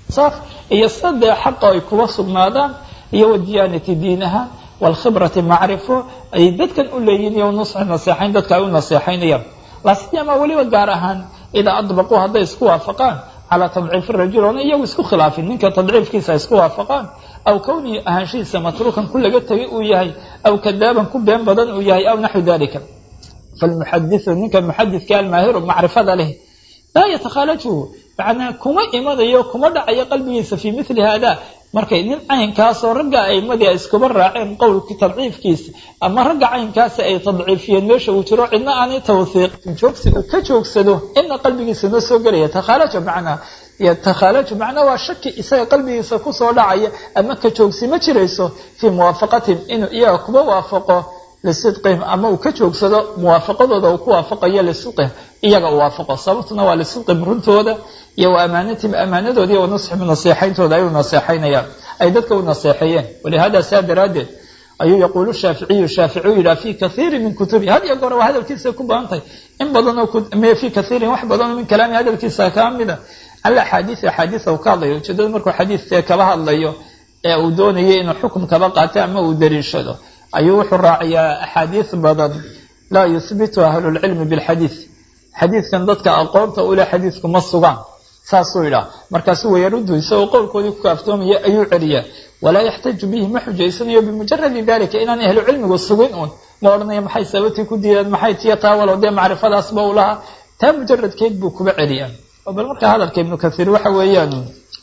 saaf iyo sadee xaqa ay kuba sugnaadaan iyo wadiyaanati diin ahaan waalkhibrati macrifo ay dadkan u leeyihin iyo nusxi naseexayn dadka ay u naseexaynayaan laasiyama weliba gaar ahaan idaa adbaquu hadday isku waafaqaan calaa tadciifi rajul oona iyagu isku khilaafin ninka tadciifkiisa isku waafaqaan aw kownihi ahaanshihiisa matruukan ku laga tegay uu yahay aw kadaaban ku been badan uu yahay aw naxwi dalika falmuxadiu ninka muxadidka almaahiru macrifada leh laa yatakhaalajuhu macnaa kuma imanayo kuma dhacayo qalbigiisa fii mili hada markay nin caynkaasoo ragga aimadii ay iskuba raaceen qowlkii tadciifkiisa ama ragga caynkaasi ay tadciifiyeen meesha uu jiro cidna aanay tawhiiqin joogsi uu ka joogsado ina qalbigiisa noo soo gelaya takhaalaja macnaa takhaalaju macnaa waa shaki isaga qalbigiisa kusoo dhacaya ama ka joogsi ma jirayso fii muwaafaqatihim inuu iyaga kuba waafaqo lisidqihim ama uu ka joogsado muwaafaqadooda uu ku waafaqayo lisidqihim iyaga uu waafaqo sababtuna waa lisidqihim runtooda iyo wa amaanatihim amaanadooda iyo wa nusxihim naseexayntooda ay u naseexaynayaan ay dadka u naseexeeyeen walihada saa daraaddeed ayuu yaquulu shaaficiyu shaaficiyu yidhaha fi kathiiri min kutubi had iyo goore waa hadalkiisa ku badantahay in badanoo fi kathiirin wax badanoo min kalaami hadalkiisa kaa mida ala axaadiis axaadiisa uu ka hadlayo ujeedada markuu xadiiskee kaba hadlayo ee uu doonayay inuu xukum kaba qaato ama uu dariishado ayuu wuxuu raaciyaa axaadiis badan laa yuhbitu ahlulcilmi bilxadiid xadiidkan dadka aqoonta ule xadiidku ma sugaan saasuu yidhaha markaasuu wayaruddu isagoo qowlkoodii ku kaaftoomaya ayuu celiyaa walaa yaxtaju bihi ma xujaysanayo bimujaradi dalika inaan ahlu cilmigu sugin uun ma odhanayo maxay sababtii ku diideen maxay tiya taa walow dee macrifadaasba u lahaa taa mujaradkeed buu kuba celiyaa bal markaa hadalka ibnu kathiir waxa weeyaan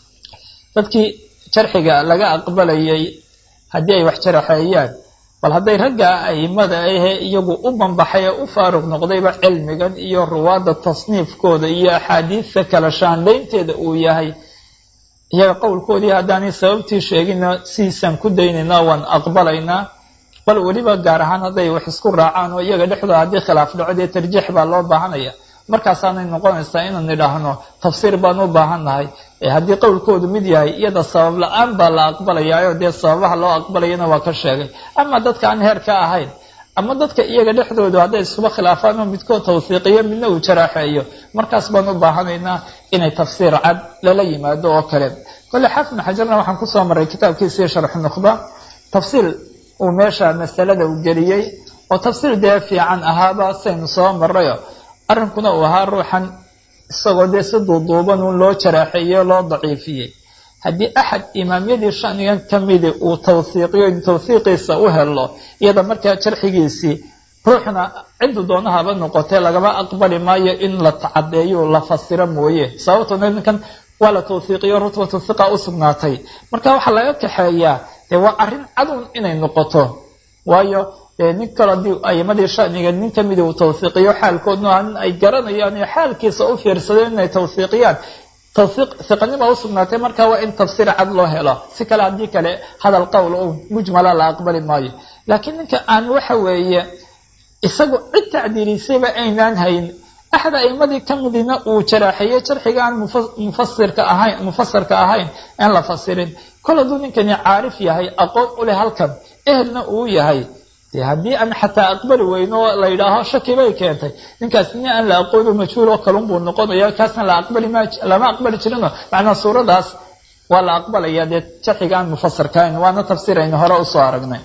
dadkii jarxiga laga aqbalayay haddii ay wax jaraxeeyaan bal hadday ragga aimada ahe iyagu u banbaxay ee u faaruq noqdayba cilmigan iyo ruwaadda tasniifkooda iyo axaadiista kala shaandaynteeda uu yahay iyaga qowlkoodii haddaanay sababtii sheegina sidiisaan ku daynaynaa waan aqbalaynaa bal weliba gaar ahaan hadday wax isku raacaan oo iyaga dhexdooda haddii khilaaf dhaco dee tarjiix baa loo baahanaya markaasaanay noqonaysaa inaan idhaahno tafsiir baan u baahannahay haddii qowlkoodu mid yahay iyada sabab la-aan baa la aqbalayaayo dee sababaha loo aqbalayana waa ka sheegay ama dadka aan heer ka ahayn ama dadka iyaga dhexdoodu hadday iskuba khilaafaan oo midkood tawsiiqiyo midna uu jaraaxeeyo markaas baan u baahanaynaa inay tafsiir cad lala yimaado oo kale kolle xaafid xajarna waxaan kusoo maray kitaabkiisii sharxu nukhba tafsiir uu meesha masalada u geliyey oo tafsiir dee fiican ahaaba saynu soo marayo arrinkuna uu ahaa ruuxan isagoo dee si duuduuban uun loo jaraaxeeyey loo daciifiyey haddii axad imaamyadii shanigan ka midi uu tawhiiqiyo in tawhiiqiisa u helo iyada markaa jarxigiisii ruuxna ciddu doonahaba noqotee lagama aqbali maayo in la tacadeeyo la fasiro mooye sababtoo ninkan waa la tawhiiqiyo rutbatu hiqa u sugnaatay marka waxaa laga kaxeeyaa dee waa arrin cadun inay noqoto waayo nin kale haddii aimadii shaniga nin kamida uu tawhiiqiyo xaalkoodna nin ay garanayaan iyo xaalkiisa u fiirsadeen inay tawhiiqiyaan tawhiiq hiqanima usugnaatay marka waa in tafsiir cad loo helo si kale haddii kale hadal qowl o mujmala la aqbali maayo laakiin ninka aan waxa weeye isagu cid tacdiilisayba aynaan hayn axad aimadii kamidina uu jaraaxeeyey jarxiga aan mufasirka ahayn mufasirka ahayn aan la fasirin kol hadduu ninkani caarif yahay aqoon u leh halkan ehelna uu yahay de haddii aan xataa aqbali weyno oo la yidhaaho shaki bay keentay ninkaas nin aan la aqoono majhuul oo kalun buu noqonaya kaasna la aqbali ma lama aqbali jirino macnaa suuradaas waa la aqbalaya dee jarxiga aan mufasirkahayn waana tafsiir aynu hore usoo aragnay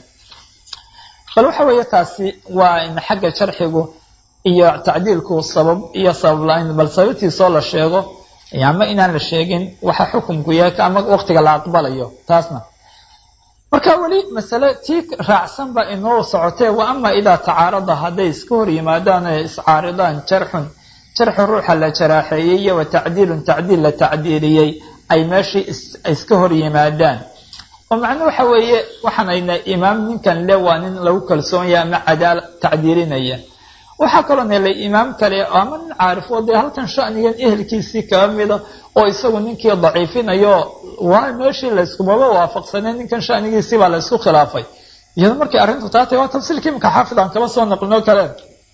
bal waxa weeye taasi waa in xagga jarxigu iyo tacdiilku sabab iyo sabab la-ayn bal sababtiisoo la sheego ama inaan la sheegin waxa xukumku yahay ama waqtiga la aqbalayo taasna marka weli masale tii raacsan ba inoo socotee wa ama idaa tacaarada hadday iska hor yimaadaan ee iscaaridaan jarxun jarxu ruuxa la jaraaxeeyey iyo wa tacdiilun tacdiil la tacdiiliyey ay meeshii iska hor yimaadaan oo macnuu waxa weeye waxaanayna imaam ninkan le waa nin lagu kalsoonyaha ama cadaala tacdiilinaya waxaa kaloo nelay imaam kale ama nin caarifo dee halkan shanigan ehelkiisii kaba mida oo isagu ninkii daciifinayo waa meeshii layskumaba waafaqsanay ninkan shanigiisii baa la ysku khilaafay iyado markay arrintu taatay waa tafsiilka imika xaafid aan kaba soo naqlino kale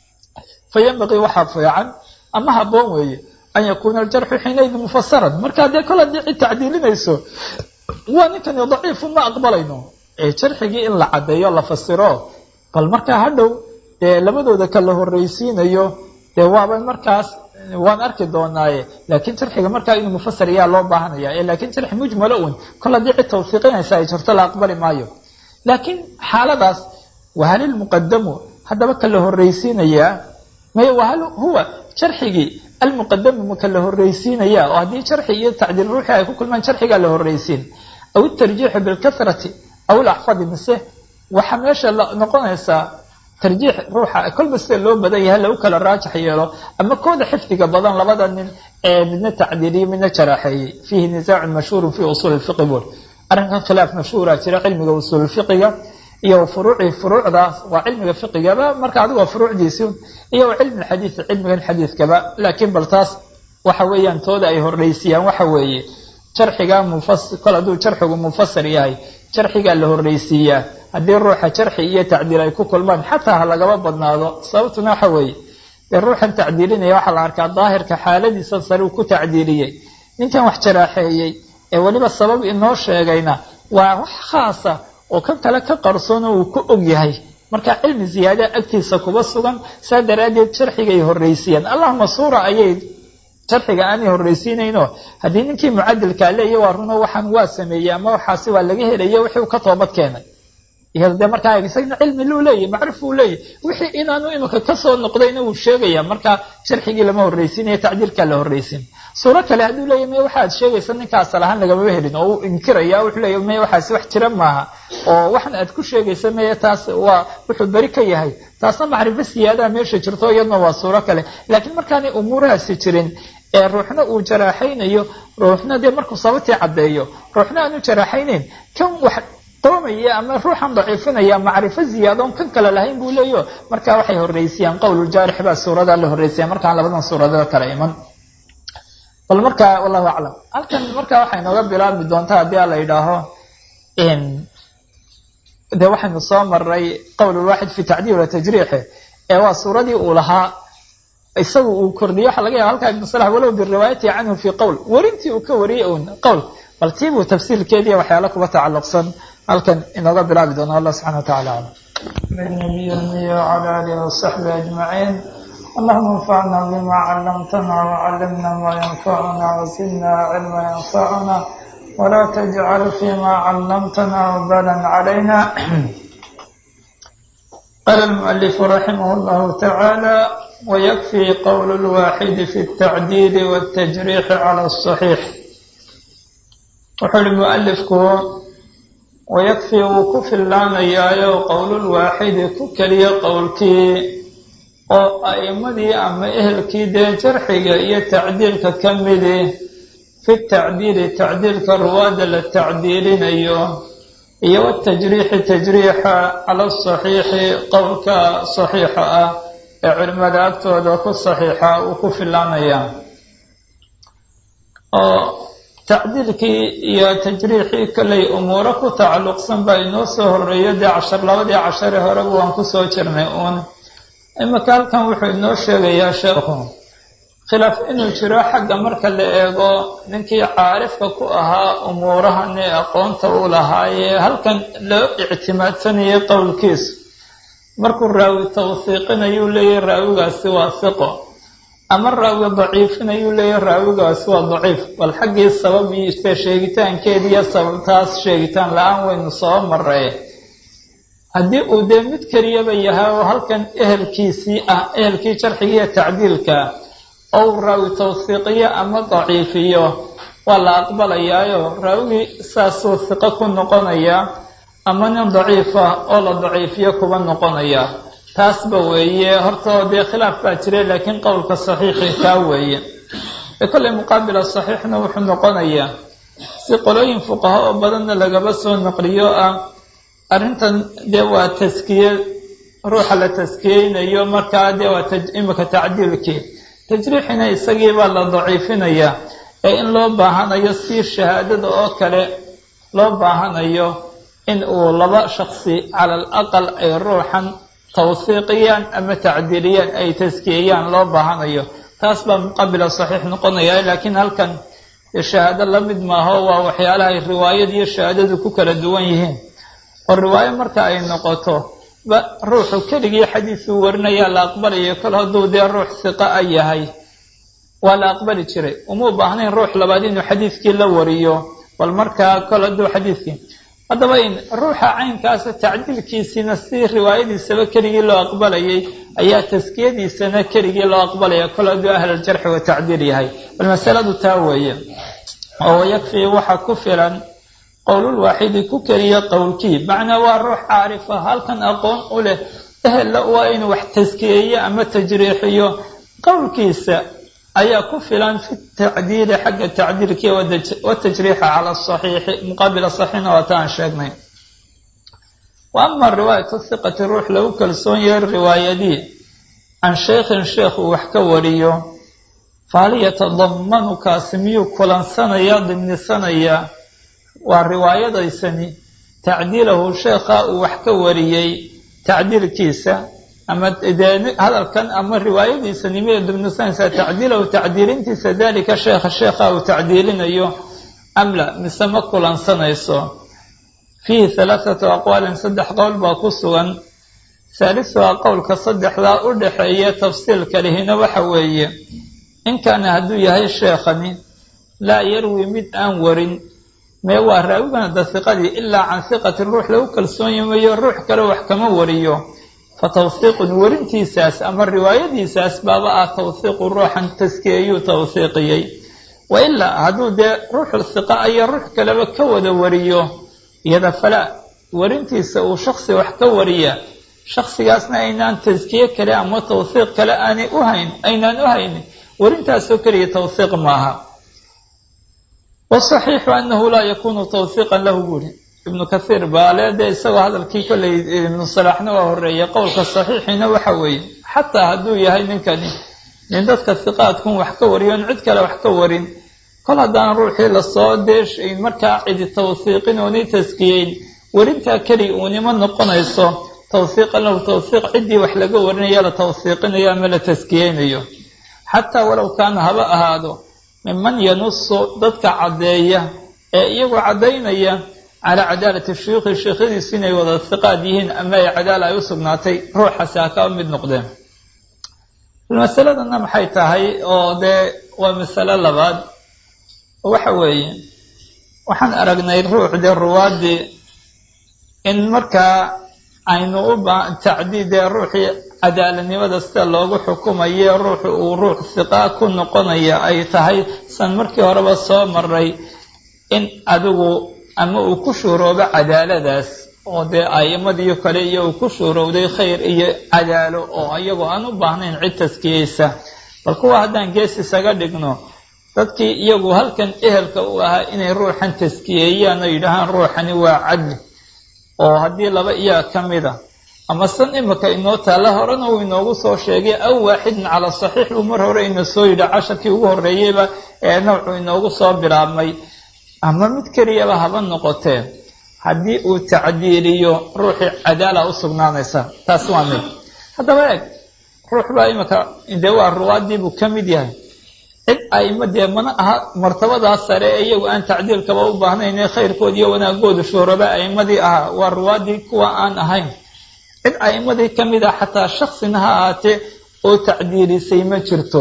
fa yanbaqii waxaa fiican ama haboon weeye an yakuuna aljarxu xiinaydin mufasaran marka dee kol haddii cid tacdiilinayso waa ninkani daciifu ma aqbalayno ee jarxigii in la caddeeyo la fasiro bal markaa hadhow dee labadooda kala horreysiinayo dee waaba markaas waan arki doonaaye laakiin jarxiga markaa inuu mufasir yaa loo baahanaya laakiin jarxi mujmalo un kol haddii cid tawfiiqinaysa ay jirto la aqbali maayo laakiin xaaladaas wahal ilmuqadamu haddaba ka la horreysiinayaa may wahal huwa jarxigii almuqadamu ma ka la horreysiinaya oo haddii jarxi iyo tacdiil ruuxii ay ku kulmaan jarxigaa la horreysiin aw itarjiixu bilkasrati aw ilaxfadi mise waxaa meesha noqonaysaa tarjiix ruuxa kolba sida loo badan yahay lagu kala raajax yeelo ama kooda xifdiga badan labada nin ee midna tacdiiliye midna jaraaxeeyey fiihi nisaacun mashhuurun fi usuuli lfiqi bul arrinkan khilaaf mashhuura jira cilmiga usuulfiqiga iyo furuucii furuucdaas waa cilmiga fiqigaba marka adigo furuucdiisi iyo cilmi xadiid cilmigan xadiidkaba laakiin bal taas waxa weeyaan tooda ay horreysiyaan waxa weeye jarxiga mufas kol hadduu jarxigu mufasir yahay jarxigaa la horreysiiyaa haddii ruuxa jarxi iyo tacdiil ay ku kulmaan xataa ha lagaba badnaado sababtuna waxa weeye dee ruuxan tacdiilinaya waxaa la arkaa daahirka xaaladiisa sare uu ku tacdiiliyey ninkan wax jaraaxeeyey ee weliba sabab inoo sheegayna waa wax khaasa oo kan kale ka qarsoona uu ku og yahay marka cilmi ziyaadaha agtiisa kuba sugan saa daraaddeed jarxigay horreysiiyaan allahuma suura ayay jarxiga aanay horreysiinayno haddii ninkii mucadilkaa leeya waa runo waxaan waa sameeyey ama waxaasi waa laga helaya wixii uu ka toobad keenay iyado dee markaa isagna cilmi luu leeyahy macrif uu leeyahy wixii inaanu iminka kasoo noqdayna wuu sheegaya marka jarxigii lama horreysiinaya tacdiilkaa la horreysin suuro kale hadduu leeyahy maya waxaad sheegaysa ninka asal ahaan lagamama helin oo uu inkiraya wuxuu leeyahy maya waxaasi wax jira maaha oo waxan aad ku sheegaysa maya taas waa wuxuu beri ka yahay taasna macrifo siyaadaha meesha jirto iyadna waa suuro kale laakiin markaanay umuurahaasi jirin ee ruuxna uu jaraaxaynayo ruuxna dee markuu sababtii caddeeyo ruuxna aanu jaraaxaynayn kan wax qoomaya ama ruuxan daciifinaya macrifo ziyaadoon kan kale lahayn buu leeyo marka waxay horreysiyaan qowluljaarix baa suuradaa la horreysaya markaan labadan suuradood kale iman bal marka wallahu aclam halkan marka waxay nooga bilaabi doontaa haddii a la yidhaaho de waxaynu soo maray qowlulwaaxid fi tacdiil wa tajriixi ee waa suuradii uu lahaa isagu uu kordhiyo waxa laga yaba halkaa ibnu salax walow biriwaayati canhu fi qowl werintii uu ka wariyey un qowl bal tii buu tafsiilkeediiya waxyaala kuba tacalluqsan halkan inooga bilaabi doono allah subxana wa tacala aclam النبي المي وعلى آله وصحبه أجمعين اللهم انفعنا بما علمتنا وعلمنا ما ينفعنا وزدنا علما ينفعنا ولا تجعل فيما علمتنا وبالا علينا قال المؤلف رحمه الله تعالى ويكفي قول الواحد في التعديل والتجريح على الصحيح وحل المؤلف ويكفي وكف اللانيايو قول الواحد ككلي قولكي oo a'imadii ama ehelkii dee jarxiga iyo tacdiilka ka midi fi tacdiili tacdiilka ruwaada la tacdiilinayo iyo watajriixi tajriixa cala asaxiixi qowlka saxiixa ah ee culimada agtooda ku saxiixa uu ku filaanaya oo tacdiilkii iyo tajriixii kollay umuuro ku tacalluqsan baa inoo soo horeeyo dee cashar labadii cashare horeba waan kusoo jirnay uun imika halkan wuxuu inoo sheegayaa sheekhu khilaaf inuu jiro xagga marka la eego ninkii caarifka ku ahaa umuurahan ee aqoonta uu lahaayee halkan loo ictimaadsanayay qowlkiisu markuu raawi tawsiiqinayuu leeyahy raawigaasi waa siqo ama raawi daciifinayuu leeyahy raawigaasi waa daciif bal xaggii sababiise sheegitaankeediiyo sababtaas sheegitaan la-aan waynu soo maray haddii uu dee mid keliyaba yahay oo halkan ehelkiisii ah ehelkii jarxigiiyo tacdiilka ou raawi tawsiiqiyo ama daciifiyo waa la aqbalayaayo raawigii saasuu siqo ku noqonaya ama nin daciifa oo la daciifiyo kuba noqonaya taasba weeye hortao dee khilaaf baa jira laakiin qowlka saxiixi taa weeye ee kollay muqaabila saxiixna wuxuu noqonayaa si qolooyin fuqaha oo badanna lagaba soo naqliyo ah arrintan dee waa taskiye ruuxa la taskiyeynayo markaa dee waa imika tacdiilkii tajriixina isagiibaa la daciifinayaa ee in loo baahanayo si shahaadada oo kale loo baahanayo in uu laba shaksi cala al aqal ay ruuxan tawsiiqiyaan ama tacdiiliyaan ay taskiyeyaan loo baahanayo taas baa muqabila saxiix noqonaya laakiin halkan shahaado la mid maaho waa waxyaalahay riwaayad iyo shahaadadu ku kala duwan yihiin oo riwaayo marka ay noqoto ba ruuxu keligii xadiisuu warinayaa la aqbalayo kol hadduu dee ruux siqa a yahay waa la aqbali jiray uma baahnayn ruux labaad inuu xadiidkii la wariyo bal markaa kol hadduu xadiidkii haddaba in ruuxa caynkaasa tacdiilkiisiina si riwaayadiisaba keligii loo aqbalayay ayaa taskiyadiisana keligii loo aqbalaya kol hadduu ahlaljarxi wa tacdiil yahay bal masaladu taa weeye oo yakfii waxaa ku filan qowlul waaxidi ku keliya qowlkii macnaa waa ruux caarifa halkan aqoon u leh ehella waa inuu wax taskiyeeyo ama tajriixiyo qowlkiisa ayaa ku filan fi tacdiili xagga tacdiilkii watajriixa cala saxiixi muqaabila saxiixna waa ta aan sheegnay wa ama riwaayatu hiqati ruux lagu kalsoon yahay riwaayadii can shaykhin sheekh uu wax ka wariyo fahal yatadamanu kaasi miyuu kulansanaya dimnisanaya waa riwaayadaysani tacdiilahu sheekha uu wax ka wariyey tacdiilkiisa ama dee hadalkan ama riwaayadiisani miyay dimnisanaysaa tacdiilahu tacdiilintiisa dalika sheekha sheekha uu tacdiilinayo amla mise ma kulansanayso fiihi halaathatu aqwaalin saddex qowl baa ku sugan haalisuhaa qowlka saddexdaa u dhaxeeya tafsiilka lihina waxa weeye in kaana hadduu yahay sheekhani laa yarwi mid aan warin mee waa raawigan da hiqadii ilaa can hiqati ruux lagu kalsoonyi mayo ruux kale wax kama wariyo fa tawhiiqun warintiisaas ama riwaayadiisaas baaba ah tawhiiqu ruuxan taskiyeeyuu tawhiiqiyey wa ilaa hadduu dee ruuxu hiqa ayaa ruux kaleba ka wada wariyo iyada falaa warintiisa uu shaksi wax ka wariya shaksigaasna aynaan taskiye kale ama tawhiiq kale aanay u hayn aynaan u haynin warintaasoo keliya tawhiiq maaha wasaxiixu anahu laa yakunu tawhiiqan lahu buuri ibnu kathiir baale dee isagoo hadalkii kolley ibnu salaaxna waa horeeyay qowlka saxiixiina waxa weeye xataa hadduu yahay ninkani nin dadka hiqaadkun wax ka wariyon cid kale wax ka warin kol haddaan ruuxii lasoo deeshayn markaa cidi tawhiiqin oonay taskiyeyn warintaa keliya uunima noqonayso tawhiiqan lahu tawhiiq ciddii wax laga warinaya la tawhiiqinayo ama la taskiyeynayo xataa walow kaana haba ahaado miman yanusu dadka caddeeya ee iyagoo caddaynaya calaa cadaalati shuyuukhi sheikhadiisu inay wada hiqaad yihiin ama ay cadaala ay u sugnaatay ruuxaasi ha kaa mid noqdeen masaladana maxay tahay oo dee waa masalo labaad waxa weeye waxaan aragnay ruux dee ruwaadii in markaa aynu u ba tacdiid dee ruuxii cadaaladnimada sida loogu xukumayo ruuxu uu ruux hiqaa ku noqonaya ay tahay san markii horeba soo maray in adigu ama uu ku shuuroobo cadaaladaas oo dee a'imadii kale iyo uu ku shuurowday khayr iyo cadaalo oo iyagoo aan u baahnayn cid taskiyeysa bal kuwa haddaan gees isaga dhigno dadkii iyagu halkan ehelka u ahaa inay ruuxan taskiyeeyaan oo yidhaahaan ruuxani waa cadli oo haddii laba iyaa ka mid a ama san imika inoo taalla horena uu inoogu soo sheegay aw waaxidin cala saxiix buu mar hore ina soo yidhi casharkii ugu horreeyeyba ee nawcu inoogu soo bilaabmay ama mid keliyaba haba noqotee haddii uu tacdiiliyo ruuxii cadaala u sugnaanaysa taas waa mid haddaba eeg ruux baa imika dee waa ruwaadii buu ka mid yahay cid aima dee mana aha martabadaas sare ee iyagu aan tacdiilkaba u baahnayn ee khayrkood iyo wanaagooda shuhraba a'imadii ahaa waa ruwaadii kuwa aan ahayn cid a'imadii ka mid ah xataa shaksina ha ahaatee oo tacdiilisay ma jirto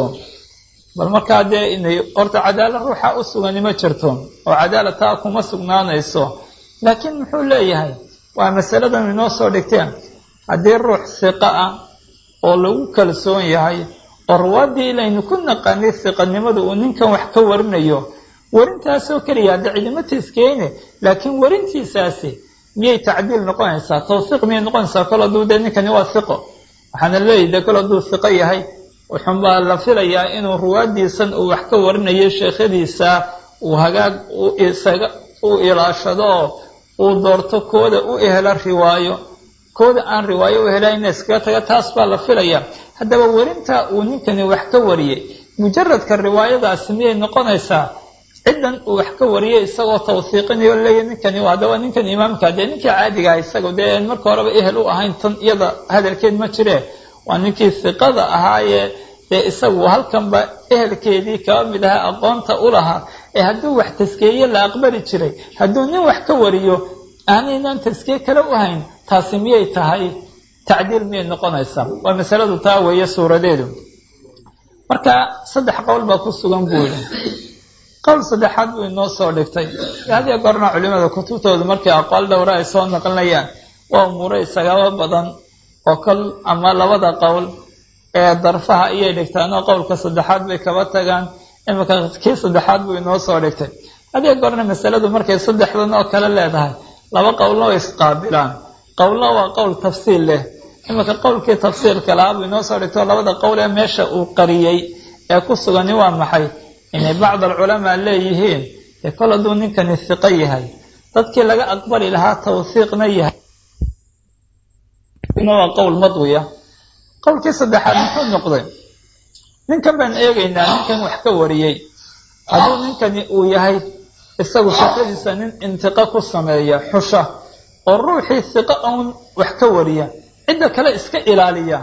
bal markaa dee inay horta cadaala ruuxa u sugani ma jirto oo cadaala taa kuma sugnaanayso laakiin muxuu leeyahay waa masaladan inoo soo dhigteen haddii ruux hiqa ah oo lagu kalsoon yahay oo ruwaadii ilaynu ku naqaanay hiqanimadu uu ninkan wax ka warinayo warintaasoo keliya hadda cidimo taskeyne laakiin warintiisaasi miyay tacdiil noqonaysaa tawsiiq miyay noqonaysaa kol hadduu dee ninkani waa hiqo waxaana leeyahy dee kol hadduu hiqo yahay wuxuunbaa la filayaa inuu ruwaadiisan uu wax ka warinayo sheekhadiisa uu hagaag isaga uu ilaashado oo uu doorto kooda u ehela riwaayo kooda aan riwaayo u helayna iskaga taga taas baa la filaya haddaba werinta uu ninkani wax ka wariyey mujaradka riwaayadaasi miyay noqonaysaa ciddan uu wax ka wariyey isagoo tawsiiqinayo leeya ninkani haddaba ninkan imaamka dee ninkii caadiga ah isaga dee aan marka horeba ehel u ahayn tan iyada hadalkeed ma jiree waa ninkii hiqada ahaayee dee isagu halkanba ehelkeedii kaba mid ahaa aqoonta u lahaa ee hadduu wax taskeeye la aqbali jiray hadduu nin wax ka wariyo aanaynan taskiye kale u hayn taasi miyay tahay tacdiil miyay noqonaysaa waa masaladu taa weeye suuradeedu marka saddex qowl baa ku sugan buu yidhi qowl saddexaad buu inoo soo dhigtay hadiyo goorna culimada kutubtooda markay aqwaal dhowra ay soo naqlinayaan waa umuuro isagaba badan oo kol ama labada qowl ee darfaha ayay dhigtaan oo qowlka saddexaad bay kaba tagaan imika kii saddexaad buu inoo soo dhigtay hadiyo goorna masaladu markay saddexdan oo kale leedahay laba qowlna way isqaabilaan qowlna waa qowl tafsiil leh imika qowlkii tafsiilka lahaa buu inoo soo dhigtay oo labada qowl ee meesha uu qariyey ee ku sugani waa maxay inay bacd alculamaa leeyihiin ee kol hadduu ninkani hiqo yahay dadkii laga aqbali lahaa tawhiiqna yahay waa qowl madwiya qowlkii saddexaad muxuu noqday ninkan baan eegaynaa ninkan wax ka wariyey hadduu ninkani uu yahay isagu shaqadiisa nin intiqa ku sameeya xusha oo ruuxii hiqo uun wax ka wariya cidda kale iska ilaaliya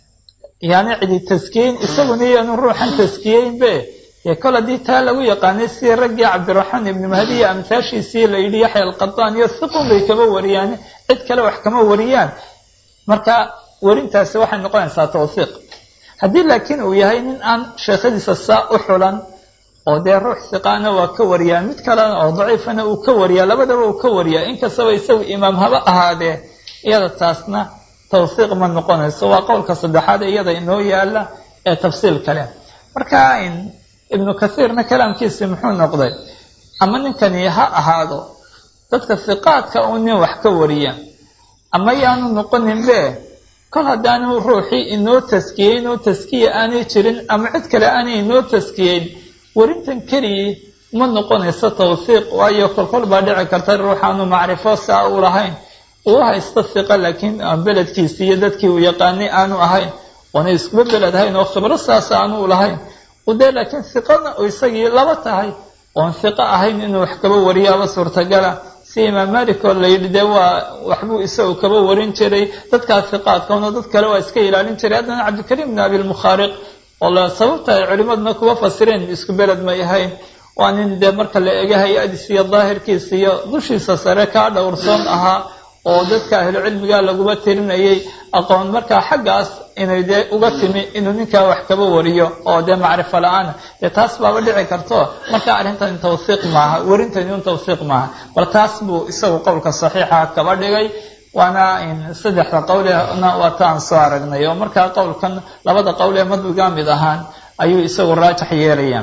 yani cidi taskiyeyn isaguna iyaanu ruuxan taskiyeynbe dee kol haddii taa lagu yaqaanay sidii raggii cabdiraxmaan ibni mahdi iyo amtaashiisii la yidhi yaxya alqadaan iyo hiqun bay kama wariyaan cid kale wax kama wariyaan marka werintaasi waxay noqonaysaa tawhiiq haddii laakiin uu yahay nin aan sheekhadiisa saa u xulan oo dee ruux hiqaana waa ka wariyaa mid kalena oo daciifana uu ka wariyaa labadaba uu ka wariyaa inkastaba isagu imaam haba ahaadee iyada taasna tawhiiq ma noqonayso waa qowlka saddexaad ee iyada inoo yaala ee tafsiil kale marka ibnu kathiirna kalaamkiisi muxuu noqday ama ninkani ha ahaado dadka hiqaadka uu nin wax ka wariya ama yaanu noqoninbe kol haddaanu ruuxii inoo taskiyeyn oo taskiya aanay jirin ama cid kale aanay inoo taskiyeyn werintan keligii ma noqonayso tawhiiq waayo kolkol baa dhici karta ruuxaanu macrifo saa u lahayn uu haysto hiqa laakiin aan beledkiisi iyo dadkii uu yaqaanay aanu ahayn oona iskuba beled ahayn oo khibro saas aanu lahayn dee laakiin hiqana oo isagii laba tahay oon hiqo ahayn inuu wax kaba wariyaaba suurtagala si imaam malik oo la yidhi dee waa waxbuu isagu kaba warin jiray dadkaa hiqaadkaona dad kale waa iska ilaalin jiray haddana cabdikariim bn abilmukhaariq oo la sababta ay culimaduna kuwa fasireen isku beled may ahayn waa nin dee marka la ega hay-adiis iyo daahirkiisa iyo dushiisa sare kaa dhowrsoon ahaa oo dadka ahlucilmiga laguma tirinayay aqoon markaa xaggaas inay dee uga timi inuu ninkaa wax kaba wariyo oo dee macrifo la-aana dee taas baaba dhici karto marka arrintan tawhiiq maaha werintani un tawhiiq maaha bal taas buu isagu qowlka saxiixa kaba dhigay waana saddexda qowlena waa ta aan soo aragnay oo markaa qowlkan labada qowl ee madwiga mid ahaan ayuu isagu raajax yeelaya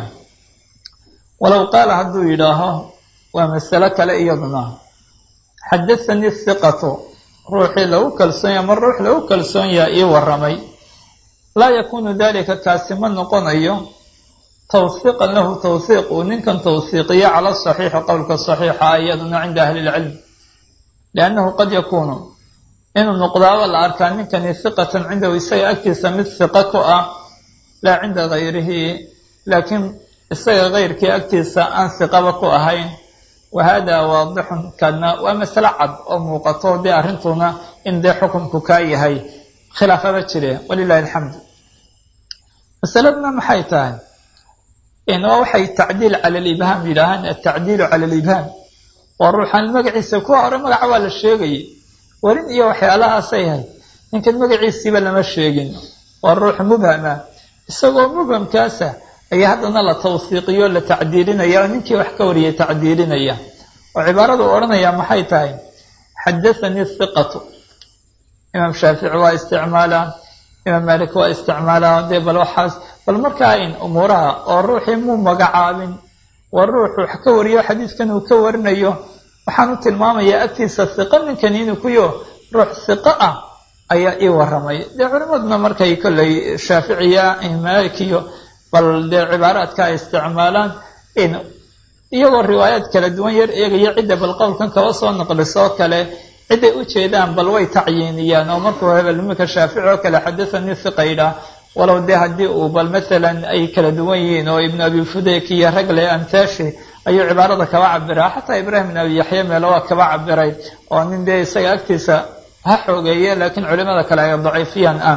walow qaala hadduu yidhaaho waa masalo kale iyaduna xadathanii hiqatu ruuxii lagu kalsoon yaha ma ruux lagu kalsoon yaha ii waramay laa yakunu dalika kaasi ma noqonayo tawhiiqan lahu tawhiiq uu ninkan tawhiiqiyo cala saxiixi qowlka saxiixa iyaduna cinda ahli ilcilm liannahu qad yakuunu inuu noqdaaba la arkaa ninkani hiqatan cindahu isaga agtiisa mid hiqa ku ah laa cinda gayrihi laakiin isaga kayrkii agtiisa aan hiqaba ku ahayn wahada waadixun kana waa masale cad oo muuqato dee arrintuna in dee xukunku kaa yahay khilaafaba jire walilahi alxamdu masaladuna maxay tahay waa waxay tacdiil cala libhaam yidhaahaan atacdiilu cala libhaam waa ruuxaan magaciisa kuwa hore magaca waa la sheegayay warin iyo waxyaalahaasay ahayd ninkan magaciisiiba lama sheegin waa ruux mubhama isagoo mubhamkaasa ayaa haddana la tawhiiqiyo la tacdiilinaya oo ninkii wax ka wariyay tacdiilinaya oo cibaaradu odhanaya maxay tahay xadathanii hiqatu imaam shaafici waa isticmaalaa imaam malik waa isticmaalaa dee bal waxaas bal markaa in umuuraha oo ruuxii muu magacaabin waa ruux wax ka wariyo xadiidkan uu ka warinayo waxaan u tilmaamayaa agtiisa hiqo ninkani inuu kuyo ruux hiqo ah ayaa ii waramay dee culimaduna markay kolley shaaficiya malikiyo bal dee cibaaraadka ay isticmaalaan in iyagoo riwaayaad kala duwan yar eegaya cidda bal qowlkan kaba soo naqlisoo kale ciday u jeedaan bal way tacyiiniyaan oo markuu hebel iminka shaafici oo kale xadathanii hiqaydha walow dee haddii uu bal maalan ay kala duwan yihiin oo ibnu abi fudeyk iyo ragle amtaashi ayuu cibaarada kaba cabiraa xataa ibraahim ibn abi yaxya meelo waa kaba cabiray oo nin dee isaga agtiisa ha xoogeeye laakiin culimada kale ay daciifiyaan ah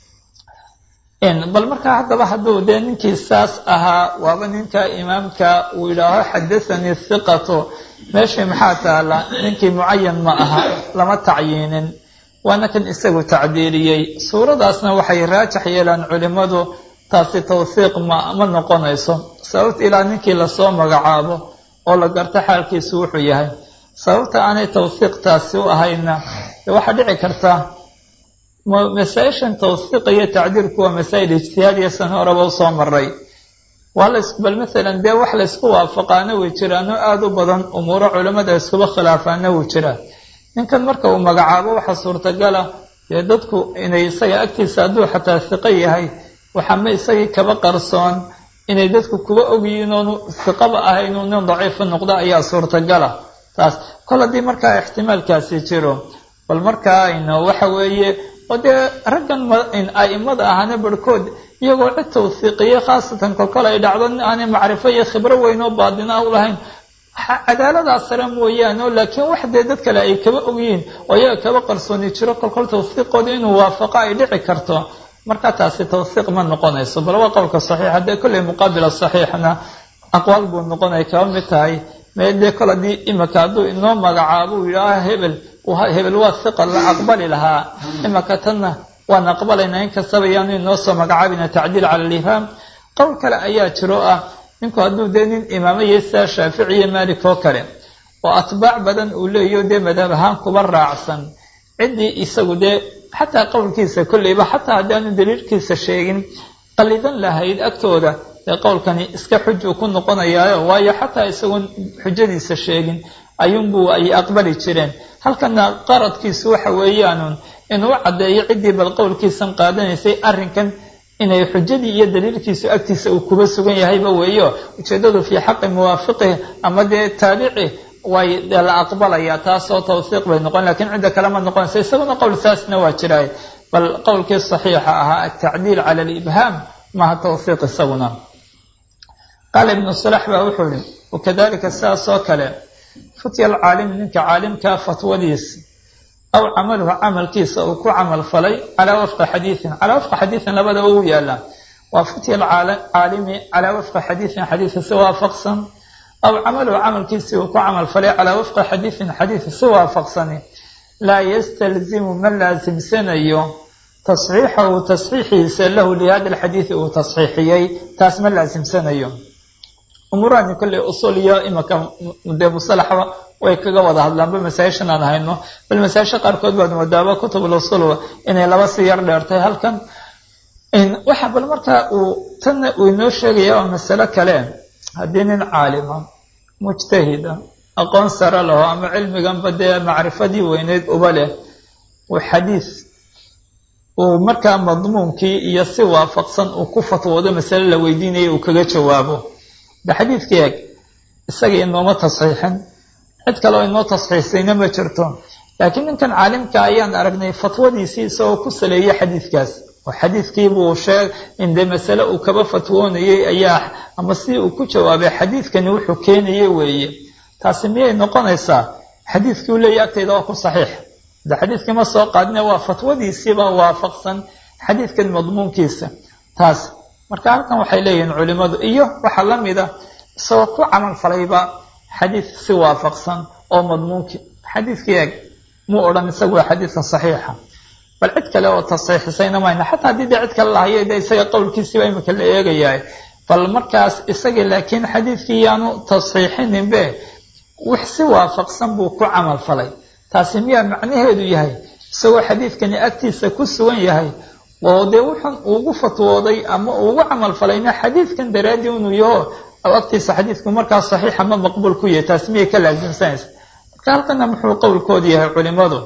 bal markaa haddaba hadduu dee ninkii saas ahaa waaba ninka imaamka uu yidhaaho xadathanii hiqatu meeshii maxaa taala ninkii mucayan ma aha lama tacyiinin waana kan isagu tacdiiriyey suuradaasna waxay raajax yeelaan culimmadu taasi tawsiiq ma ma noqonayso sababta ilaa ninkii lasoo magacaabo oo la garto xaalkiisu wuxuu yahay sababta aanay tawsiiq taasi u ahayna waxaa dhici karta masaa-ishan tawsiiqa iyo tacdiirku waa masaa'il ijtihaadiya san horeba usoo maray waa la bal maalan dee wax laysku waafaqaana way jiraano aada u badan umuuro culimmada iskuba khilaafaana wuu jiraa ninkan marka uu magacaabo waxaa suurtagala dee dadku inay isaga agtiisa hadduu xataa hiqo yahay waxama isagii kaba qarsoon inay dadku kuba ogyihiin oonu hiqaba ahayn uu nin daciifa noqdo ayaa suurtagala taas kol haddii markaa ixtimaalkaasi jiro bal markaa ayno waxa weeye oo dee raggan a'imada ahana barhkood iyagoo cid tawsiiqiye khaasatan kolkol ay dhacdo aanay macrifo iyo khibro weyn oo baadina u lahayn cadaaladaa sare mooyaane oo laakiin wax dee dad kale ay kaba ogyihiin oo iyaga kaba qarsooni jiro kolkol tawsiiqooda inuu waafaqo ay dhici karto marka taasi tawsiiq ma noqonayso bal waa qowlka saxiixa dee kolley muqaabila saxiixna aqwaal buu noqonay kaba mid tahay mee dee kol haddii imika hadduu inoo magacaabo uu yidhaaha hebel hebel waa hiqa la aqbali lahaa imika tanna waan aqbalaynaa inkastaba yaanu inoo soo magacaabina tacdiil cala alifhaam qowl kale ayaa jiro ah ninku hadduu dee nin imaamaya sidaa shaafici iyo maalik oo kale oo atbaac badan uu leeyaho dee madhab ahaan kuba raacsan ciddii isagu dee xataa qowlkiisa kolleyba xataa haddii aanu daliilkiisa sheegin qalidan lahayd agtooda dee qowlkani iska xujuu ku noqonayaayo waayo xataa isagoon xujadiisa sheegin ayuunbuu ay aqbali jireen halkana qaradkiisu waxa weeyaanun inuu caddeeyo ciddii bal qowlkiisan qaadanaysay arrinkan inay xujadii iyo daliilkiisu agtiisa uu kuba sugan yahayba weeyo ujeeddadu fii xaqi muwaafiqih ama dee taabici way dee la aqbalaya taasoo tawsiiq bay noqon lakiin cidda kale ma noqonaysa isaguna qowl saasna waa jiraay bal qowlkii saxiixa ahaa atacdiil cala alibhaam maha tawsiiq isaguna qaala ibnu salax baa wuxuu yihi wakadalika sidaas oo kale futya alcaalimi ninka caalimkaa fatwadiis aw camaluhu camalkiisa uu ku camal falay calaa wafqi xadiiin calaa wafqi xadiiin labadaba uu yaala waa futya alcaalimi calaa wafqi xadiiin xadiisa si waafaqsan aw camaluhu camalkiisii uu ku camal falay calaa wafqi xadiiin xadiisa si waafaqsani laa yastalzimu ma laasimsanayo tasxiixahu tasxiixiisa lahu lihada alxadiidi uu tasxiixiyey taas ma laasimsanayo umuurahani kolley usul iyo imaka dee musalaxba way kaga wada hadlaanba masaa-ishan aan hayno bal masaa-isha qaarkood baad moodaaba kutubul usul inay laba si yar dheertay halkan waxa bal markaa uu tanna uu inoo sheegaya waa masalo kale haddii nin caalima mujtahida aqoon sare laho ama cilmiganba dee macrifadii weyneyd uba leh uu xadiis uu markaa madmuunkii iyo si waafaqsan uu ku fatwoodo masale la weydiinaya uu kaga jawaabo de xadiidkii eeg isaga inooma tasxiixin cid kale oo inoo tasxiixsayna ma jirto laakiin ninkan caalimka ayaan aragnay fatwadiisii isagoo ku saleeyay xadiidkaas oo xadiidkiibuu sheeg in dee masale uu kaba fatwoonayay ayaa ama si uu ku jawaabay xadiidkani wuxuu keenayay weeye taasi miyay noqonaysaa xadiidkii u leeyahy agtayda waa ku saxiix de xadiidkii ma soo qaadine waa fatwadiisiiba waafaqsan xadiidkan madmuunkiisa taas marka halkan waxay leeyihiin culimadu iyo waxaa la mida isagoo ku camal falayba xadiid si waafaqsan oo madmuunkii xadiidkii eeg muu odhan isagu waa xadiidka saxiixa bal cid kale oo tasxiixisayna mayna xataa haddii dee cid kale lahayo de isaga qowlkiisiiba imika la eegayaa bal markaas isaga laakiin xadiidkii yaanu tasxiixinninbe wax si waafaqsan buu ku camal falay taasi miyaa macnaheedu yahay isagoo xadiidkani agtiisa ku sugan yahay oo dee wuxun ugu fatwooday ama ugu camal falayna xadiidkan daraadii inuu yaho agtiisa xadiidku markaa saxiixa ma maqbuul ku yahay taas miyay ka laasimsanaysa marka halkana muxuu qowlkoodu yahay culimadu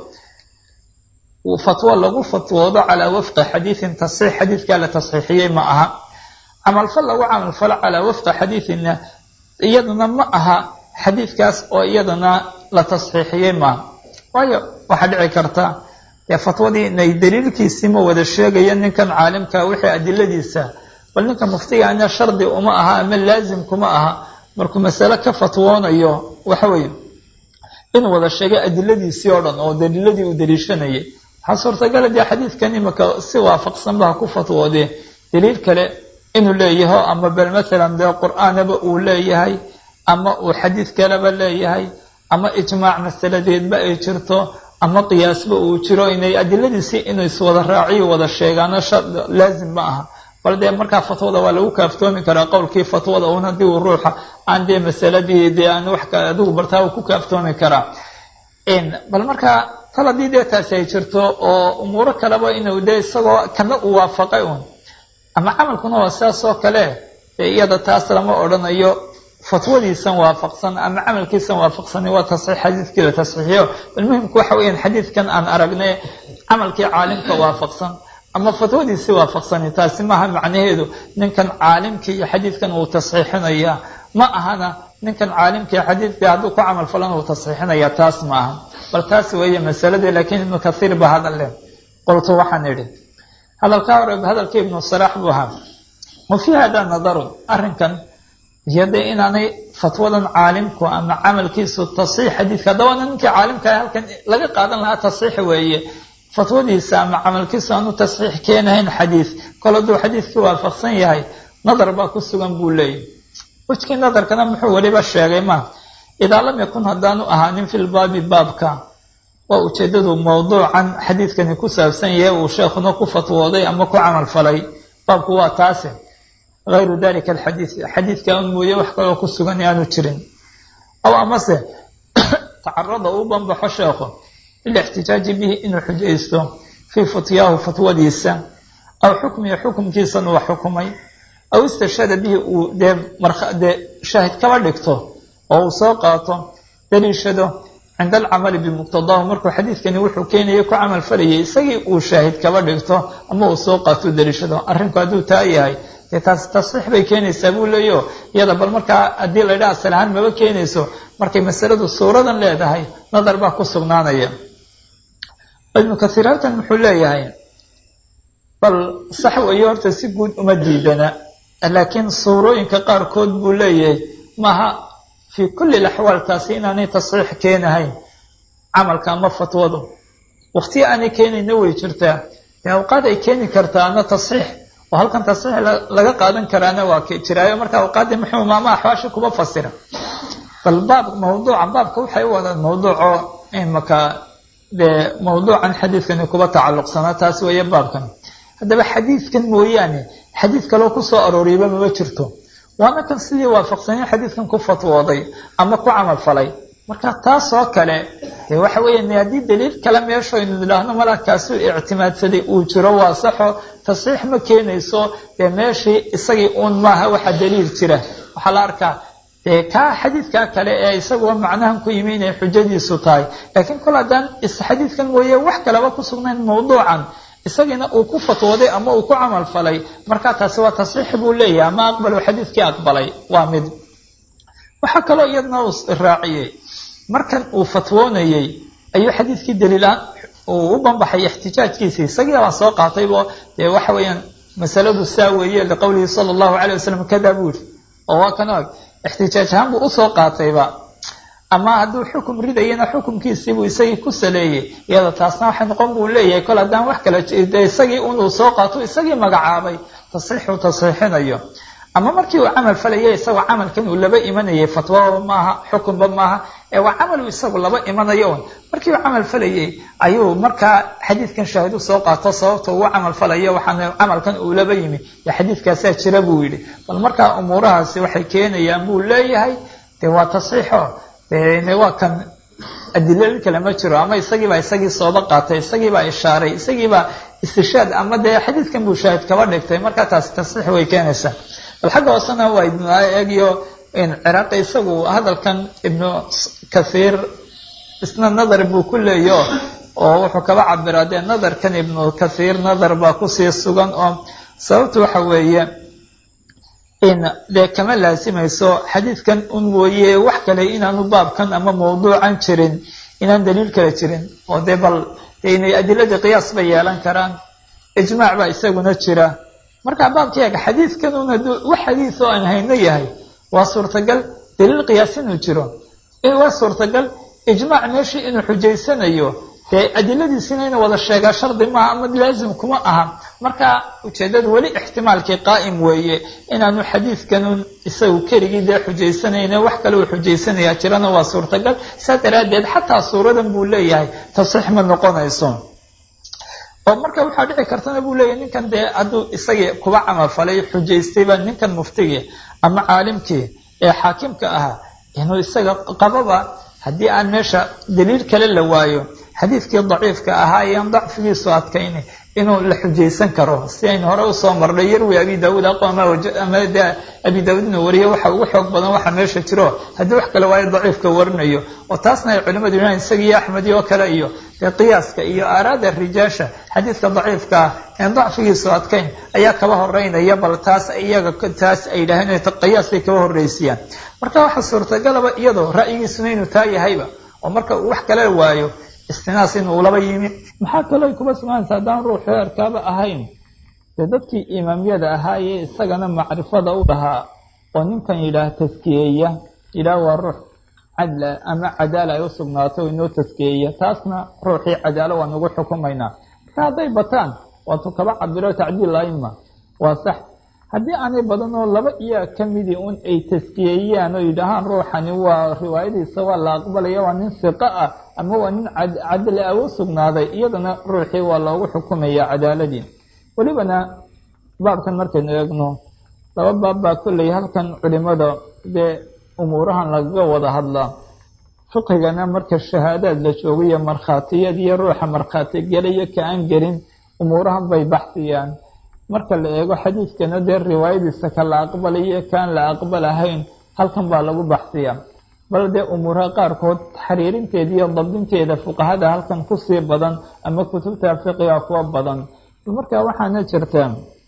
fatwo lagu fatwoodo calaa wafqi xadiidin tasxiix xadiidkaa la tasxiixiyey ma aha camalfal lagu camalfalo calaa wafqi xadiidina iyadana ma aha xadiidkaas oo iyadana la tasxiixiyey maaha waayo waxaa dhici karta dee fatwadii inay daliilkiisii ma wada sheegaya ninkan caalimka wixii adiladiisa bal ninka muftigaana shardi uma aha ama laazim kuma aha markuu masale ka fatwoonayo waxa weeye inuu wada sheegay adiladiisii oo dhan oo daliiladii uu daliishanayay waxaa suurtagala dee xadiidkan imika si waafaqsan ba ha ku fatwoodee daliil kale inuu leeyaho ama bal maalan dee qur-aanaba uu leeyahay ama uu xadiid kaleba leeyahay ama ijmaac masaladeedba ay jirto ama qiyaasba uu jiro inay adiladiisii inuu iswada raaciyo wada sheegaano laazim ma aha bal dee markaa fatwada waa lagu kaaftoomi karaa qowlkii fatwada un haddii uu ruuxa aan dee masaladii dee aan wax adigu bartaa uu ku kaaftoomi karaa bal markaa kal haddii dee taasi ay jirto oo umuuro kaleba inuu dee isagoo kana uu waafaqay un ama camalkuna waa sidaas oo kale dee iyada taas lama odhanayo fatwadiisan waafaqsan ama camalkiisan waafaqsani waa tasxiix xadiidkii la tasxiixiyo bal muhimku waxa weeyaan xadiidkan aan aragnay camalkii caalimka waafaqsan ama fatwadiisii waafaqsani taasi maaha macnaheedu ninkan caalimkii iyo xadiidkan uu tasxiixinaya ma ahana ninkan caalimkii xadiidkii hadduu ku camal falan uu tasxiixinaya taas ma aha bal taas weeye masaladii laakiin ibnu kathiir ba hadal leh qoltu waxaan idhi hadalkaa hore hadalkii ibnu salaax buu ahaa wa fii hada nadarun arrinkan iyo dee inaanay fatwadan caalimku ama camalkiisu tasxiix xadiidka haddaba ninkii caalimka halkan laga qaadan lahaa tasxiix weeye fatwadiisa ama camalkiisu aanu tasxiix keenahayn xadiid kol hadduu xadiidkii waafaqsan yahay nadar baa ku sugan buu leeyahy wejkii nadarkana muxuu weliba sheegay ma idaa lam yakun haddaanu ahaanin fi lbaabi baabka waa ujeedadu mawduucan xadiidkani ku saabsan yahay uu sheekhuna ku fatwooday ama ku camal falay baabku waa taase hayru dalika alxadiid xadiidka un mooye wax kaloo ku sugan aanu jirin aw amase tacarada uu banbaxo sheekhu lilixtijaaji bihi inuu xujaysto fii futyaahu fatwadiisa aw xukmihi xukumkiisan uu xukumay aw istashhada bihi uu dee dee shaahid kaba dhigto oo uu soo qaato daliishado cinda alcamali bimuqtadaahu markuu xadiidkani wuxuu keenaya ku camal falayay isagii uu shaahid kaba dhigto ama uu soo qaato daliishado arrinku hadduu taa yahay dee taas tasxiix bay keenaysaa buu leeyo iyada bal markaa haddii la ydhaha asal ahaan maba keenayso markay masaladu suuradan leedahay nadar baa ku sugnaanaya ibnu kathiir halkan muxuu leeyahay bal sax weeye horta si guud uma diidana laakiin suurooyinka qaarkood buu leeyahay maaha fii kulli laxwaal taasi inaanay tasxiix keenahayn camalka ama fatwadu waqtiya aanay keenayna way jirtaa dee awqaad ay keeni kartaana tasxiix oo halkan tasxiix laga qaadan karaana waa jiraayo marka awqaaddii muxuu maama axwaashi kuba fasira bal baab mawduuca baabka waxay u wadaan mawduuco imaka dee mawduucan xadiidkani kuba tacalluqsanaa taas weeye baabkan haddaba xadiidkan mooyaane xadiid kaloo kusoo arooriyaba mama jirto waana kan sidii waafaqsaneen xadiidkan ku fatwooday ama ku camal falay marka taasoo kale dee waxa weeyaan haddii daliil kale meesho aynu idhaahno malakaasuu ictimaadsaday uu jiro waa saxo tasxiix ma keenayso dee meeshii isagii uun maaha waxa daliil jira waxaa la arkaa dee kaa xadiidkaa kale ee isaguwa macnahan ku yimi inay xujadiisu tahay laakiin kol haddaan xadiidkan mooye wax kaleba ku sugnayn mawduucan isagiina uu ku fatwooday ama uu ku camal falay marka taasi waa tasxiix buu leeyahay ama aqbalo xadiidkii aqbalay waa mid waxaa kaloo iyadna uu raaciyey markan uu fatwoonayey ayuu xadiidkii daliilaan uu u banbaxay ixtijaajkiisii isagii baa soo qaataybo dee waxa weeyaan masaladu saa weeye liqowlihi sala allahu calay wasalam kada buu yidhi oo waa kan og ixtijaaj ahaan buu usoo qaatayba ama hadduu xukum ridayana xukumkiisiibuu isagii ku saleeyey iyada taasna waxay noqon buu leeyahay kol haddaan wax kala de isagii unuu soo qaato isagii magacaabay tasxiixuu tasxiixinayo ama markii uu camal falayay isagoo camalkan uu laba imanayay fatwaba maaha xukunba maaha ee waa camal uu isagu laba imanayo un markii uu camal falayay ayuu markaa xadiidkan shaahid u soo qaato sababta uu camal falayo waxaana camalkan uu laba yimi yo xadiidkaasaa jira buu yidhi bal markaa umuurahaasi waxay keenayaan buu leeyahay dee waa tasxiixo de waa kan adilooyin kale ma jiro ama isagiibaa isagii sooba qaatay isagiibaa ishaaray isagiibaa istishaad ama dee xadiidkan buu shaahid kaba dhigtay markaa taasi tasxiix way keenaysaa bal xagga hoosena waa ibnu eegyo ciraaqi isagu hadalkan ibnu kathiir isna nadar buu ku leeyo oo wuxuu kaba cabiraa dee nadarkan ibnu kathiir nadar baa kusii sugan oo sababtu waxa weeye in dee kama laasimayso xadiidkan un mooye wax kale inaanu baabkan ama mawduucan jirin inaan daliil kale jirin oo dee bal dee inay adiladii qiyaas bay yeelan karaan ijmaac baa isaguna jira marka baabka eega xadiidkan un hadduu wax xadiid oo aan hayno yahay waa suurtagal daliil qiyaas inuu jiro waa suurtagal ijmaac meeshii inuu xujaysanayo dee adiladiisina ina wada sheegaa shardi maaha ama laazim kuma aha marka ujeedadu weli ixtimaalkii qaa'im weeye inaanu xadiidkanun isagu keligii dee xujaysanayne wax kale uu xujaysanayaa jirana waa suurtagal saa daraaddeed xataa suuradan buu leeyahay tasxiix ma noqonayso oo marka waxaa dhici kartana buu leeyahy ninkan dee hadduu isagii kuba camalfalay xujaystayba ninkan muftigii ama caalimkii ee xaakimka ahaa inuu isaga qababa haddii aan meesha daliil kale la waayo xadiidkii daciifka ahaa ean dacfigiisu adkayni inuu la xujaysan karo si aynu hore usoo marnay yarwi abi daauud aqoama ama de abi daauud inuu wariyo waxa ugu xoog badan waxa meesha jiro haddii wax kale waayo daciifka warinayo oo taasna ay culimadu yidhahan isagiiyo axmedi oo kale iyo dee qiyaaska iyo aaraada rijaasha xadiidka daciifka ah een dacfigiisu adkayn ayaa kaba horeynaya bal taas iyaga taas ay yidhaaheen qiyaasay kaba horreysiyaan marka waxaa suurtagalaba iyadoo ra'yigiisuna inuu taa yahayba oo marka uu wax kale waayo istinaas inuu laba yimi maxaa kaloo kuba sugaanaysa haddaan ruux heerkaaba ahayn dee dadkii imaamyada ahaayee isagana macrifada u lahaa oo ninkan yidhaah taskiyeeya yidhaah waa ruux cadla ama cadaala ay u sugnaato inoo taskiyeeya taasna ruuxii cadaalo waan ugu xukumaynaa marka hadday bataan waatuu kaba cabiro tacdiil aima waa sax haddii aanay badan oo laba iyaa ka midii un ay taskiyeeyaan oo yidhaahaan ruuxani waa riwaayadiisa waa la aqbalaya waa nin siqo ah ama waa nin cadli ah u sugnaaday iyadana ruuxii waa loogu xukumaya cadaaladii welibana baabkan markaynu eegno laba baab baa kolley halkan culimada dee umuurahan lagaga wada hadlaa fiqigana marka shahaadaad la joogayo markhaatiyad iyo ruuxa markhaati gelayo ka aan gelin umuurahan bay baxsiyaan marka la eego xadiidkana dee riwaayadiisa ka la aqbalayo kaan la aqbalahayn halkan baa lagu baxsiyaa bal dee umuuraha qaarkood xariirinteeda iyo dabdinteeda fuqahada halkan kusii badan ama kutubta fiqiga kuwa badan marka waxaana jirta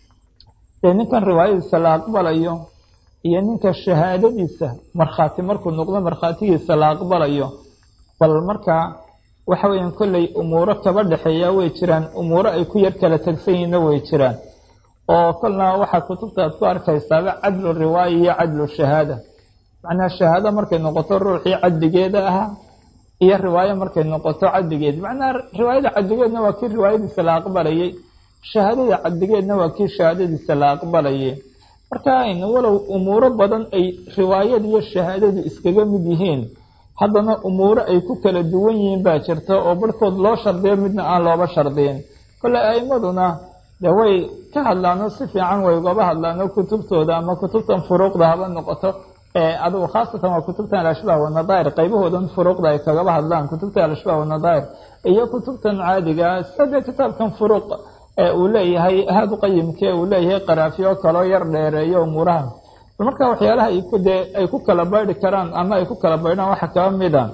dee ninkan riwaayadiisa la aqbalayo iyo ninka shahaadadiisa markhaati markuu noqdo markhaatigiisa la aqbalayo bal markaa waxa weeyaan kolley umuuro kaba dhexeeya way jiraan umuuro ay ku yar kala tegsan yihiinna way jiraan oo kolna waxaa kutubta ad ku arkaysaaba cadlu riwaaya iyo cadlu shahaada macnaha shahaado markay noqoto ruuxii cadligeeda ahaa iyo riwaayo markay noqoto cadligeed macnaha riwaayada cadligeedna waa kii riwaayadiisa la aqbalayay shahaadada cadligeedna waa kii shahaadadiisa la aqbalayay marka aynu walow umuuro badan ay riwaayada iyo shahaadadu iskaga mid yihiin haddana umuuro ay ku kala duwan yihiin baa jirta oo barhkood loo shardiyo midna aan looba shardiyin kole a'imaduna de way ka hadlaano si fiican way ugaba hadlaano kutubtooda ama kutubtan furuuqda haba noqoto adigu khaasatan waa kutubtan alashbaah wanadaa'ir qaybahoodan furuuqda ay kagaba hadlaan kutubta alashbaah wanadaa'ir iyo kutubtan caadiga sida kitaabkan furuuq uu leeyahay haadu qayimke uu leeyahay qaraafiyo kaloo yar dheereeyo umuuraha marka waxyaalaha de ay ku kala baydhi karaan ama ay ku kala baydhaan waxaa kaba mida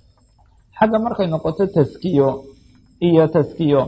xagga markay noqoto taskiyo iyo taskiyo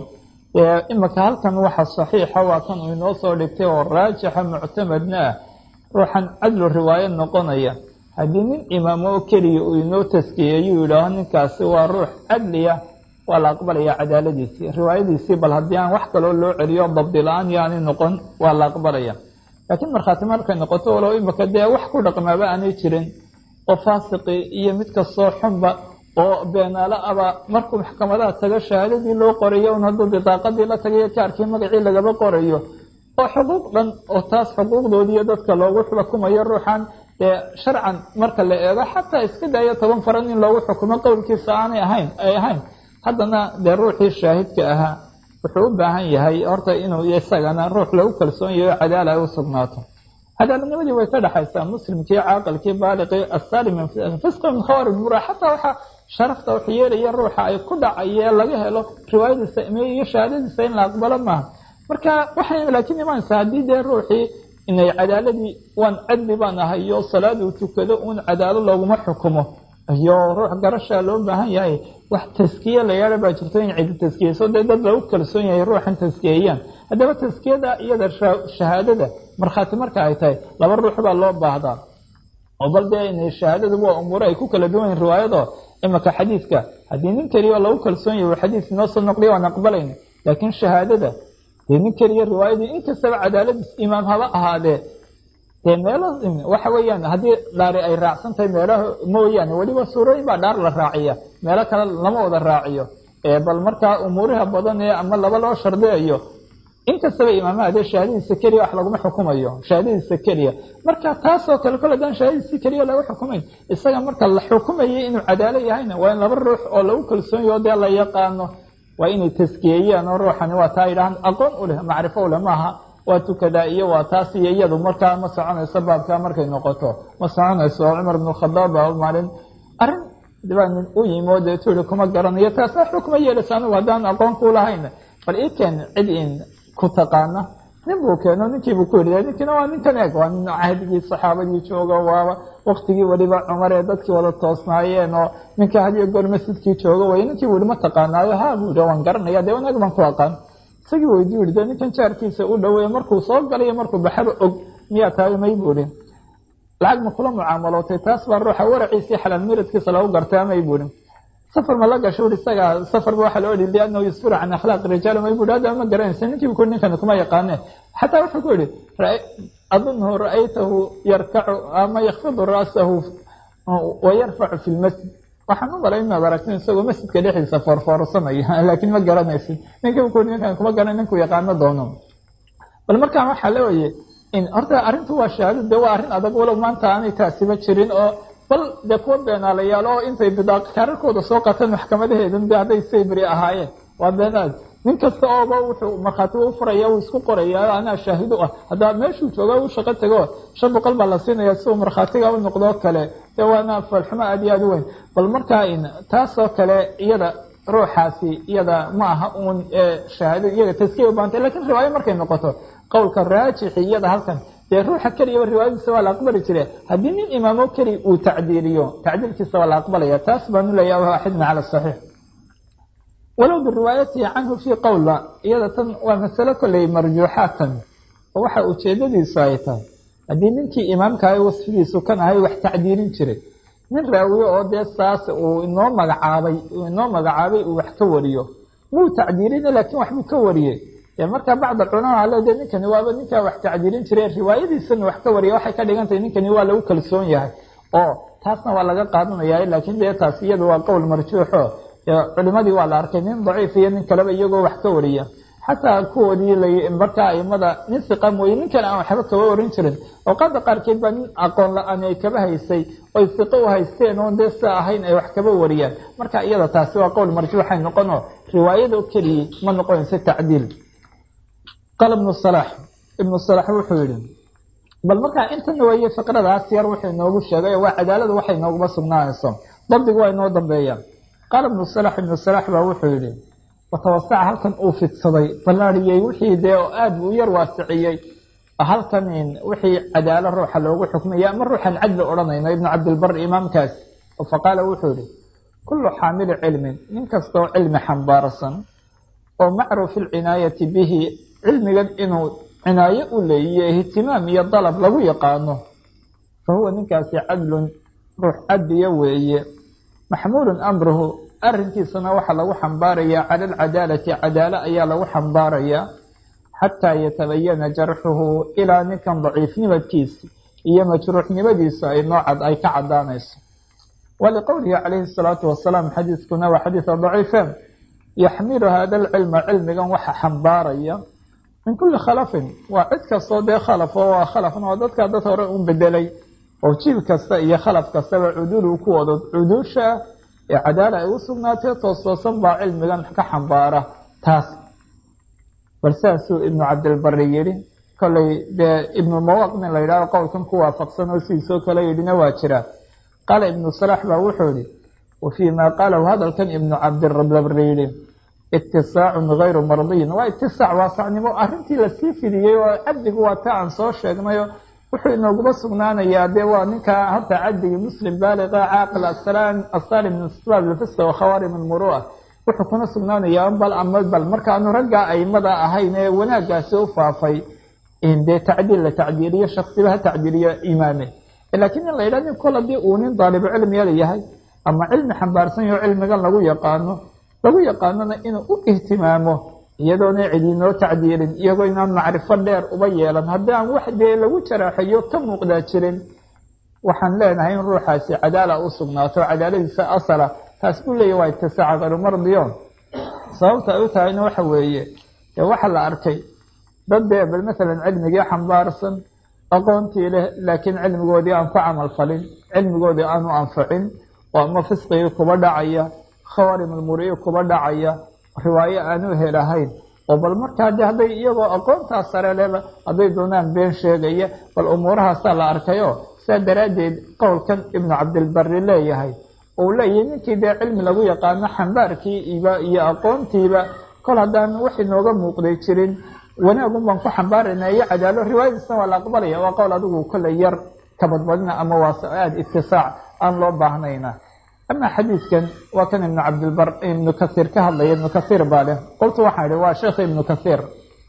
imika halkan waxa saxiixa waa kan uu inoo soo dhigtay oo raajixa muctamadna ah ruuxan cadlu riwaayo noqonaya haddii nin imaamo oo keliya uu inoo taskiyeeyuu yidhaaho ninkaasi waa ruux cadliya waa la aqbalaya cadaaladiisii riwaayadiisii bal haddii aan wax kaloo loo celiyo dabdi la-aan yaani noqon waa la aqbalaya laakiin markhaati markay noqoto walow imika dee wax ku dhaqmaaba aanay jirin oo faasiqi iyo mid kastoo xunba oo beenaalo aba markuu maxkamadaha tago shahaadadii loo qorayo un hadduu bidaaqadii la tagayo kaarkii magacii lagaba qorayo oo xuquuq dhan oo taas xuquuqdoodiiyo dadka loogu xukumayo ruuxan dee sharcan marka la eego xataa iska daayo toban faran in loogu xukumo qowlkiisa aanay ahayn ay ahayn haddana dee ruuxii shaahidka ahaa wuxuu u baahan yahay horta inuu isagana ruux lagu kalsoon yahay oo cadaala ay u sugnaato cadaaladnimadii way ka dhexaysaa muslimkii caaqilkii baaliqii assalim min fisqi min khawaarij mura xataa waxaa sharafta wax yeelaya ruuxa ay ku dhacayee laga helo riwaayadiisa iyo shahaadadiisa in la aqbalo maaha marka waxay laakiin imaanaysaa haddii dee ruuxii inay cadaaladii waan cadli baan ahay iyo salaaduu tukado uun cadaalo looguma xukumo iyo ruux garashaa loo baahan yahay wax taskiye la yaala baa jirto in cidi taskiyeyso dee dad lagu kalsoon yahay ruuxan taskiyeeyaan haddaba taskiyada iyada shahaadada markhaati marka ay tahay laba ruux baa loo baahdaa oo bal dee inay shahaadadu waa umuuro ay ku kala duwan yihin riwaayado imika xadiidka haddii nin keliya lagu kalsoon yahay xadiis inoo soo noqliya waan aqbalayna laakiin shahaadada dee nin keliya riwaayadii inkastaba cadaaladiis imaam haba ahaadee dee meelo waxa weeyaan haddii dhaari ay raacsan tahay meelaha mooyaane weliba suurooyin baa dhaar la raaciya meelo kale lama wada raaciyo bal markaa umuuriha badan ee ama laba loo shardiyayo inkastaba imaamaha dee shahaadadiisa keliya wax laguma xukumayo shahaadadiisa keliya marka taasoo kale kol haddaan shahaadadiisa keliya laga xukumayn isaga marka la xukumayay inuu cadaalo yahayna waa in laba ruux oo lagu kalsoon yaho dee la yaqaano waa inay taskiyeeyaan oo ruuxani waa taa yidhahaan aqoon u leh macrifo u leh maaha waa tukadaa iyo waa taas iyo iyadu markaa ma soconayso baabkaa markay noqoto ma soconayso oo cumar bnu khadaab baa maalin arrin dibaa nin u yimi oo dee tuuri kuma garanayo taas waxba kuma yeelaysa anigu haddaan aqoon ku lahayn bal ii keen cid in ku taqaana nin buu keeno ninkiibuu ku yidhi ninkiina waa ninkan eeg waa nin cahdigii saxaabadii jooga waa waktigii weliba cumar ee dadkii wada toosnaayeen oo ninka hadiyo goor masjidkii jooga way ninkii buu yihi ma taqaanaayo ha buu yihi waan garanaya dee wanaag baan ku aqaan isagii weydiyu yihi de ninkan jaarkiisa u dhaweeye markuu soo galayo markuu baxaba og miyaa tahay may buu ihi lacag ma kula mucaamalootay taas baa ruuxa waraciisii xalaal miradkiisa lagu gartay amay buu ihi safar ma la gasho ui isaga safarba waxaa loo yihi liannahu yusfiru can akhlaaq rijaal may bui hadda ma garanaysa ninkiibu ku ninkani kuma yaqaane xataa wuxuu ku yihi adunhu ra'aytahu yarkacu ama yakfidu ra'sahu wa yarfacu fi lmasjid waxaan u malay inaad aragtin isagoo masjidka dhexdiisa foorfoorsanaya laakiin ma garanaysid ninkiibu ku ninkan kuma garan ninku yaqaano doono bal markaan waxaa leewaye in horta arrintu waa shahaado de waa arrin adag walow maanta aanay taasiba jirin oo bal dee kuwa beenaalayaal oo intay bidaaq kaararkooda soo qateen maxkamadaheedan de hadday saybri ahaayeen waa beenaad nin kasta ooba wuxuu markhaati u furaya uu isku qoraya anaa shaahido ah haddaa meeshuu jooga u shaqo tago shan boqol baa la siinaya si uu markhaatiga u noqdoo kale dee waana falxumo aad iyo aad u weyn bal markaa in taasoo kale iyada ruuxaasi iyada ma aha uun shahaado iyaga taskiya u baantay lakin riwaayo markay noqoto qowlka raajixi iyada halkan dee ruuxa keliyaba riwaayadiisa waa la aqbali jire haddii nin imaamo keli uu tacdiiliyo tacdiilkiisa waa la aqbalaya taas baanu leeyaha waaxidna cala saxiix walow biriwaayatihi canhu fii qowla iyada tan waa masalo kolley marjuuxaatan oo waxa ujeedadiisu ay tahay haddii ninkii imaamkahay wasfigiisu kan ahay wax tacdiilin jiray nin raawiye oo dee saas uu inoo magacaabay uu inoo magacaabay uu wax ka wariyo wuu tacdiilina laakiin waxbuu ka wariyey dee markaa bacd alculamaa ale de ninkani waaba ninkaa wax tacdiilin jiray riwaayadiisana wax ka wariya waxay ka dhigan tahay ninkani waa lagu kalsoon yahay oo taasna waa laga qaadanaya laakiin dee taas iyada waa qowl marjuuxo culimadii waa la arkay nin daciif iyo nin kaleba iyagoo wax ka wariya xataa kuwoodii markaa aimada nin siqa mooye ninkan aan waxba kaba warin jirin awqaada qaarkeed baa nin aqoon la-aan ay kaba haysay oy siqo u haysteen oon dee sia ahayn ay wax kaba wariyaan marka iyada taasi waa qowl marjuuxay noqono riwaayado keliyii ma noqonayso tacdiil qaala ibnu salax ibnu salax wuxuu yihi bal markaa intana weeye fiqradaas yar wuxuu inoogu sheegay waa cadaaladu waxay nooguma sugnaanayso dabdigu waa inoo dambeeyaan qaala ibnu salax ibnu salax baa wuxuu yihi watawasaca halkan uu fidsaday ballaariyey wixii dee oo aad buu u yar waasiciyey halkan wixii cadaalo ruuxa loogu xukmaya ama ruuxan cadli odhanayno ibnu cabdilbar imaamkaas faqaala wuxuu yihi kullu xaamili cilmin nin kastaoo cilmi xambaarsan oo macruufi lcinaayati bihi cilmigan inuu cinaayo u leeyiyo ihtimaam iyo dalab lagu yaqaano fa huwa ninkaasi cadlun ruux cadliya weeye maxmuulun amruhu arrinkiisana waxaa lagu xambaarayaa cala alcadaalati cadaalo ayaa lagu xambaarayaa xataa yatabayana jarxuhu ilaa ninkan daciifnimadkiisa iyo majruuxnimadiisa ay noocad ay ka cadaanayso waliqowlihi calayhi salaatu wasalaam xadiiskuna waa xadiisa daciifeen yaxmilu hada alcilma cilmigan waxa xambaaraya min kulli khalafin waa cid kastoo dee khalaf oo waa khalafna oo dadkaa dad hore u bedelay oo jiil kasta iyo khalaf kastaba cuduulu ku wado cuduusha ee cadaala ay u sugnaatee toos toosan baa cilmigan ka xambaara taas bal saasuu ibnu cabdilbari yidhi kollay dee ibnu mawaq nin la yidhahdo qowlkan ku waafaqsan oo sidiisoo kale yidhina waa jira qaala ibnu salax baa wuxuu yihi wa fii maa qaalahu hadalkan ibnu cabdirabri yidhi itisaacun gayru mardiyin waa itisaac waasacnimo arrintii lasii fidiyey oo cabdigu waa ta aan soo sheegnayo wuxuu inooguma sugnaanayaa dee waa ninkaa hadda cabdigii muslim baaliqa caaqil asalim min asbaab lfisqa wakhawaarim almurua wuxuu kuna sugnaanayaa bal ama bal markaanu raggaa aimada ahayn ee wanaagaasi u faafay dee tacdiil la tacdiiliyo shaksiba ha tacdiiliyo imaame laakiin in la yidhah nin kol haddii uu nin daalibu cilmiyada yahay ama cilmi xambaarsan yaho cilmigan lagu yaqaano lagu yaqaanona inuu u ihtimaamo iyadoona cidinoo tacdiilin iyagoo inaan macrifo dheer uba yeelan haddii aan wax dee lagu jaraaxayo ka muuqdaa jirin waxaan leenahay in ruuxaasi cadaala u sugnaato cadaaladiisa asala taas buu leeyahy waa itisaaca karumardiyo sababta ay u tahayna waxa weeye dee waxa la arkay dad dee bal masalan cilmigii xambaarsan aqoontii leh laakiin cilmigoodii aan ku camal falin cilmigoodii aanu anfacin oo ama fisqigii kuba dhacaya khawaarim almuriyi kuba dhacaya riwaayo aanu helahayn oo bal markaa de hadday iyagoo aqoontaa sare leba hadday doonaan been sheegaya bal umuurahaasaa la arkayo saa daraaddeed qowlkan ibnu cabdilbari leeyahay ou leeyahay ninkii dee cilmi lagu yaqaano xambaarkiiba iyo aqoontiiba kol haddaan wax inooga muuqday jirin wanaagun baan ku xambaarayna iyo cadaalo riwaayadiisna waa la aqbalaya waa qowl adigu kolley yar kabadbadina ama waa aada itisaac aan loo baahnayna ama xadiidkan waa kan ibnu cabdilbar ibnu kasiir ka hadlaya ibnu kasiir baa leh qoltu waxaan idhi waa sheekh ibnu kasiir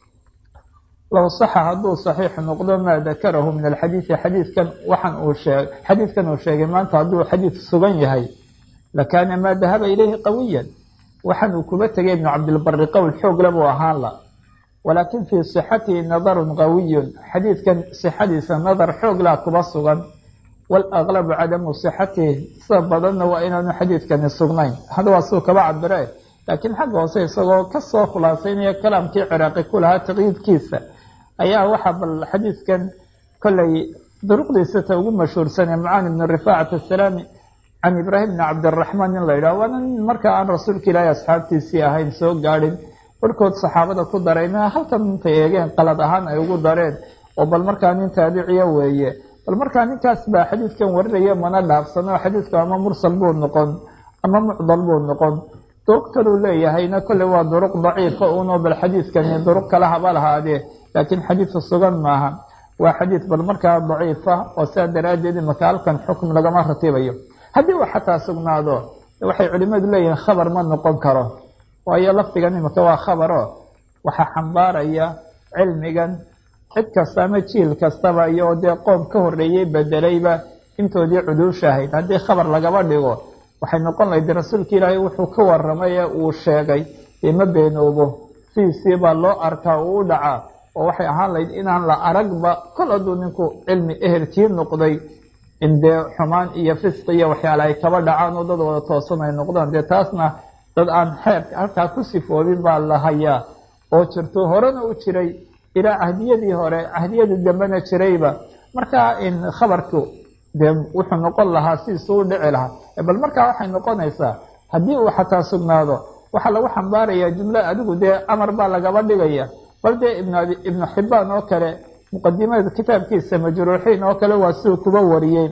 low saxa hadduu saxiix noqdo maa dakarahu min alxadiidi xadiidkan waxaan uu sheeg xadiidkan uu sheegay maanta hadduu xadiid sugan yahay lakaana maa dahaba ilayhi qawiyan waxaan uu kuba tegay ibnu cabdilbari qowl xoogle buu ahaan la walaakin fii sixatihi nadarun qawiyun xadiidkan sixadiisa nadar xooglaa kuba sugan waalaglabu cadamu sixatihi sida badanna waa inaanu xadiidkani sugnayn hada waa suu kaba cabire laakiin xagga hoose isagoo kasoo khulaasaynaya kalaamkii ciraaqi ku lahaa taqyiidkiisa ayaa waxaa bal xadiidkan kollay duruqdiisa ta ugu mashhuursanee mucaani bnu rifaacat asalaami can ibraahim bni cabdiraxmaan in la yidhaho waana nin markaa aan rasuulka ilaahi asxaabtiisii ahayn soo gaadhin barhkood saxaabada ku darayna halkan intay eegeen qalad ahaan ay ugu dareen oo bal markaa nin taabiciya weeye bal markaa ninkaas baa xadiidkan warinaya mana dhaafsano xadiidku ama mursal buu noqon ama mucdal buu noqon duruq kaluu leeyahayna kolley waa duruq daciifa uno bal xadiidkani duruq kala haba lahaadee laakiin xadiidka sugan maaha waa xadiid bal markaa daciifa oo saa daraaddeed imaka halkan xukm lagama ratibayo haddii uu xataa sugnaado waxay culimadu leeyihiin khabar ma noqon karo waayo lafdigan imika waa khabaro waxaa xambaaraya cilmigan cid kasta ama jiil kastaba iyo dee qoom ka horreeyey bedelayba intoodii cuduusha ahayd haddii khabar lagaba dhigo waxay noqon lahayd rasuulka ilaahay wuxuu ka waramay ee uu sheegay dee ma beenoobo sidiisii baa loo arkaa uu u dhacaa oo waxay ahaan lahayd inaan la aragba kol hadduu ninku cilmi ehelkii noqday in dee xumaan iyo fisqi iyo waxyaale ay kaba dhacaan oo dad wada toosan ay noqdaan dee taasna dad aan xeerka halkaa ku sifoobin baa la hayaa oo jirto horena u jiray ilaa cahdiyadii hore cahdiyadii dambena jirayba markaa in khabarku dee wuxuu noqon lahaa sidiisuu u dhici lahaa bal markaa waxay noqonaysaa haddii uu xataa sugnaado waxaa lagu xambaarayaa jumlo adigu dee amar baa lagaba dhigaya bal dee ibn ibnu xibaan oo kale muqadimada kitaabkiisa majruuxiin oo kale waa siduu kuba wariyey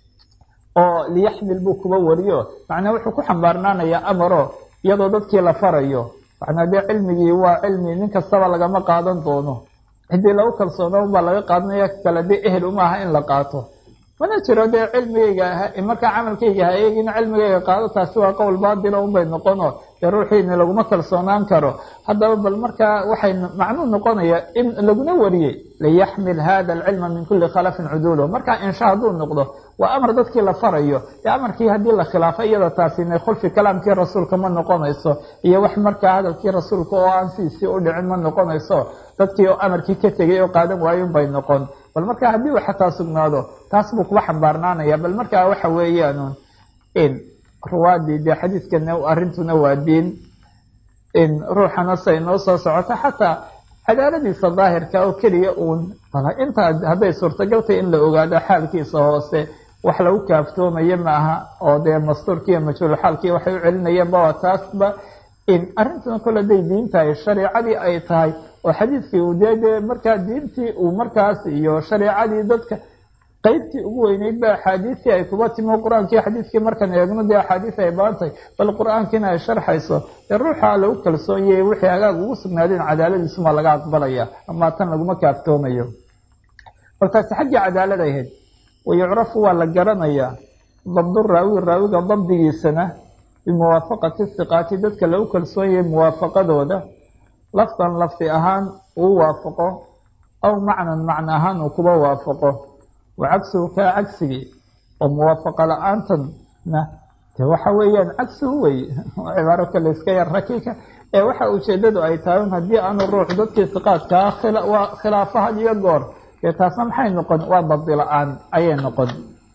oo liyaxmil buu kuba wariyo macnaa wuxuu ku xambaarnaanayaa amaro iyadoo dadkii la farayo macnaa dee cilmigii waa cilmi nin kastaba lagama qaadan doono ciddii lagu kalsoona baa laga qaadanaya kale dee ehel uma aha in la qaato mana jiro dee cilmigayga markaa camalkayga ha eegin cilmigayga qaado taasi waa qowl baatila unbay noqono dee ruuxiina laguma kalsoonaan karo haddaba bal markaa waxay macnuu noqonaya in laguna wariyey liyaxmil hada alcilma min kuli khalafin cuduulo markaa insha hadduu noqdo waa amar dadkii la farayo dee amarkii haddii la khilaafo iyada taasina khulfi kalaamkii rasuulka ma noqonayso iyo wax markaa hadalkii rasuulka oo aan sidiisii u dhicin ma noqonayso dadkii oo amarkii ka tegay oo qaadan waayun bay noqon bal markaa haddii uu xataa sugnaado taas buu kuba xambaarnaanaya bal markaa waxa weeyaan in ruwaadii dee xadiidkana arrintuna waa diin in ruuxana say noo soo socoto xataa cadaaladiisa daahirka oo keliya uun intaa hadday suurtagaltay in la ogaado xaalkiisa hoose wax lagu kaaftoomayo ma aha oo dee mastuurkiiyo majhuulxaalkii waxay u celinayeenba waa taasba in arrintuna kole haday diin tahay shareicadii ay tahay oo xadiidkii uu dee dee markaa diintii uu markaas iyo shareicadii dadka qeybtii ugu weyneyd ba axaadiistii ay kuba timi qur-aankii xadiidkii markaan eegno dee axaadiis ay baantahay bal qur-aankiina ay sharxayso dee ruuxa lagu kalsoon yahay wixii hagaag ugu sugnaadeen cadaaladiisumaa laga aqbalaya ama tan laguma kaaftoomayo bal taasi xaggii cadaalad ahayd wayucrafu waa la garanayaa dabdu raawi raawiga dabdigiisana bimuwaafaqati siqaati dadka lagu kalsoon yahay muwaafaqadooda lafdan lafdi ahaan uu waafaqo aw macnan macno ahaan uu kuba waafaqo wa cagsuhu kaa cagsigii oo muwaafaqa la-aantanna de waxa weeyaan cagsuhu wey cibaaro kale iska yar rakiika ee waxa ujeedadu ay tahay un haddii aanu ruux dadkii siqaadkaa khilaafo had iyo goor dee taasna maxay noqon waa dabdi la-aan ayay noqon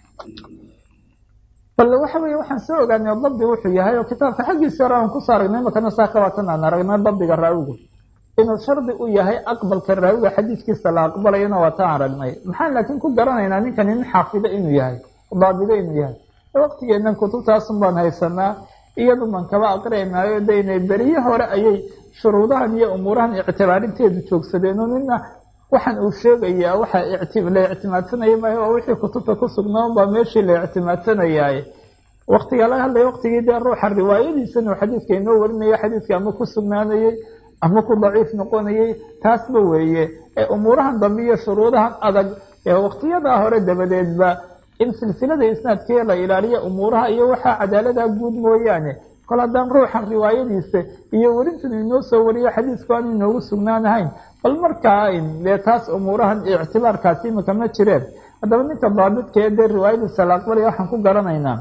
bal waxa weeye waxaan soo ogaanay dabdi wuxuu yahay oo kitaabka xaggiisa hore aan kusoo aragnay imakana saa kabaatan aan aragnay dabdiga raawigu inuu shardi u yahay aqbalka raawiga xadiidkiisa la aqbalayana waa taan aragnay maxaan laakiin ku garanaynaa ninkani nin xaafido inuu yahay daabido inuu yahay waqtigeenan kutubtaasun baan haysanaa iyadu man kaba aqrinaayo de inay beriye hore ayay shuruudahan iyo umuurahan ictibaarinteedu joogsadeen oo nina waxaan uu sheegayaa waxa la ictimaadsanaya maayo waa wixii kutubta ku sugnaan baa meeshii la ictimaadsanayaaye waktiga laga hadlaya waktigii dee ruuxa riwaayadiisana uu xadiidka inoo warinayo xadiidka ama ku sugnaanayey ama ku daciif noqonayey taasba weeye ee umuurahan dambe iyo shuruudahan adag ee waktiyadaa hore dabadeedba in silsilada isnaadkee la ilaaliya umuuraha iyo waxaa cadaalada guud mooyaane kol haddaan ruuxan riwaayadiisa iyo werintan inoo soo wariyo xadiisku aan inoogu sugnaanahayn bal markaa dee taas umuurahan ictibaarkaasi imika ma jireen haddaba ninka daabidkaee dee riwaayadiisa la aqbalaya waxaan ku garanaynaa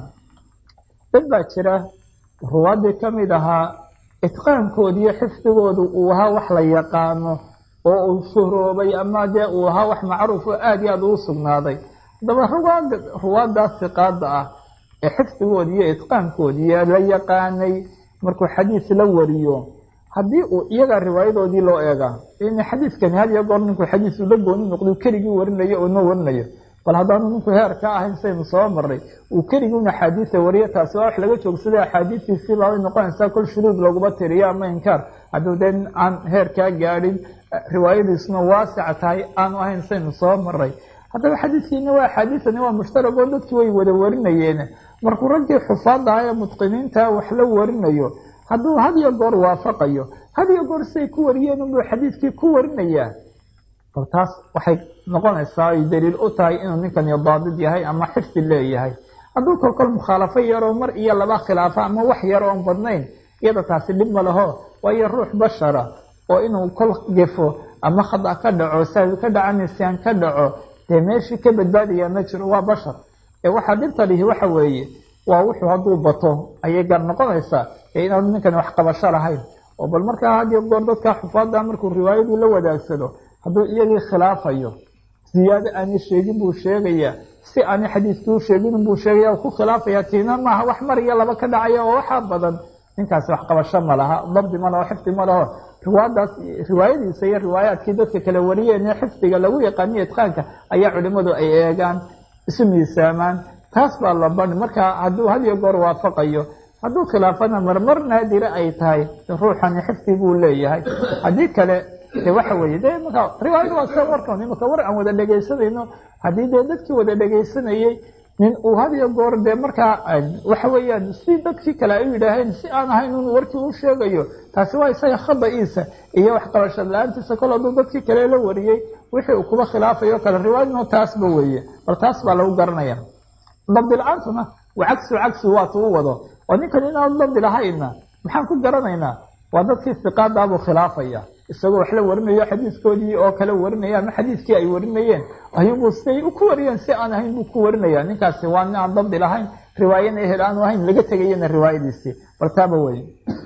dad baa jira ruwaadii kamid ahaa itqaankoodi iyo xifdigoodu uu ahaa wax la yaqaano oo uu shuhroobay ama dee uu ahaa wax macruuf oo aada iyo aada ugu sugnaaday haddaba ruwaada ruwaadaas siqaada ah ee xifdigoodi iyo itqaankoodii la yaqaanay markuu xadiis la wariyo haddii uu iyagaa riwaayadoodii loo eegaa in xadiiskani had iyo goor ninkuu xadiis ula gooni noqdo keligii warinayo oo noo warinayo bal haddaanu ninku heer ka ahayn saynu soo maray uu keligii axaadiisa wariyo taasi waa wax laga joogsaday axaadiistiisii baabay noqonaysaa kol shuruud looguma tiriyo ama inkaar hadduu dee aan heer kaa gaadhin riwaayadiisuna waasica tahay aanu ahayn saynu soo maray haddaba xadiiskiina waa axaadiisani waa mushtarag oo dadkii way wada warinayeen markuu raggii xufaada ah ee mutqiniinta wax la warinayo hadduu had iyo goor waafaqayo had iyo goor siay ku wariyeen unbuu xadiidkii ku warinayaa bal taas waxay noqonaysaa ay daliil u tahay inuu ninkani daabid yahay ama xifdi leeyahay hadduu kolkol mukhaalafo yaroo mar iyo laba khilaafo ama wax yar oon badnayn iyada taasi dhib ma laho waayo ruux bashara oo inuu kol gefo ama khada ka dhaco saawi ka dhaco nisyaan ka dhaco dee meeshii ka badbaadaya ma jiro waa bashar ee waxaa dhibta lihi waxa weeye waa wuxuu hadduu bato ayay gar noqonaysaa ee inaanu ninkani wax qabasho lahayn oo bal markaa had iyo goor dadka xufaada markuu riwaayadii la wadaagsado hadduu iyagii khilaafayo ziyaado aanay sheegin buu sheegayaa si aanay xadiiskii u sheegin buu sheegaya ku khilaafaya tiina maaha wax mar iyo laba ka dhacaya oo waxaa badan ninkaasi wax qabasho ma laha dabdi ma laho xifdi ma laho riwaadaas riwaayadiisa iyo riwaayaadkii dadka kala wariyeen ee xifdiga lagu yaqaaniyo itqaanka ayaa culimadu ay eegaan isu miisaamaan taas baa la bani marka hadduu had iyo goor waafaqayo hadduu khilaafana marmar naadira ay tahay ruuxani xifdi buu leeyahay haddii kale de waxa weeye de marka riwaayada waa sida warkan imaka war aan wada dhegaysanayno haddii dee dadkii wada dhegaysanayey nin uu had iyo goor dee markaa waxa weeyaan si dadkii kale ay u yidhaaheen si aan ahayn un warkii u sheegayo taasi waa isaga khada-iisa iyo waxqabashad la-aantiisa kol hadduu dadkii kale la wariyey wixii uu kuba khilaafayo kale riwaayadna taasba weeye bal taas baa lagu garanaya dabdi la-aantuna waa cagsu cagsi waatu u wado oo ninkan inaanu dabdi lahayna maxaan ku garanaynaa waa dadkii siqaadaabuu khilaafaya isagoo wax la warinayo xadiiskoodii oo kale warinaya ama xadiiskii ay warinayeen ayuunbuu siday ku wariyeen si aan ahayn buu ku warinaya ninkaasi waa nin aan dabdi lahayn riwaayana ehel aanu ahayn laga tegayana riwaayadiisii bal taaba weye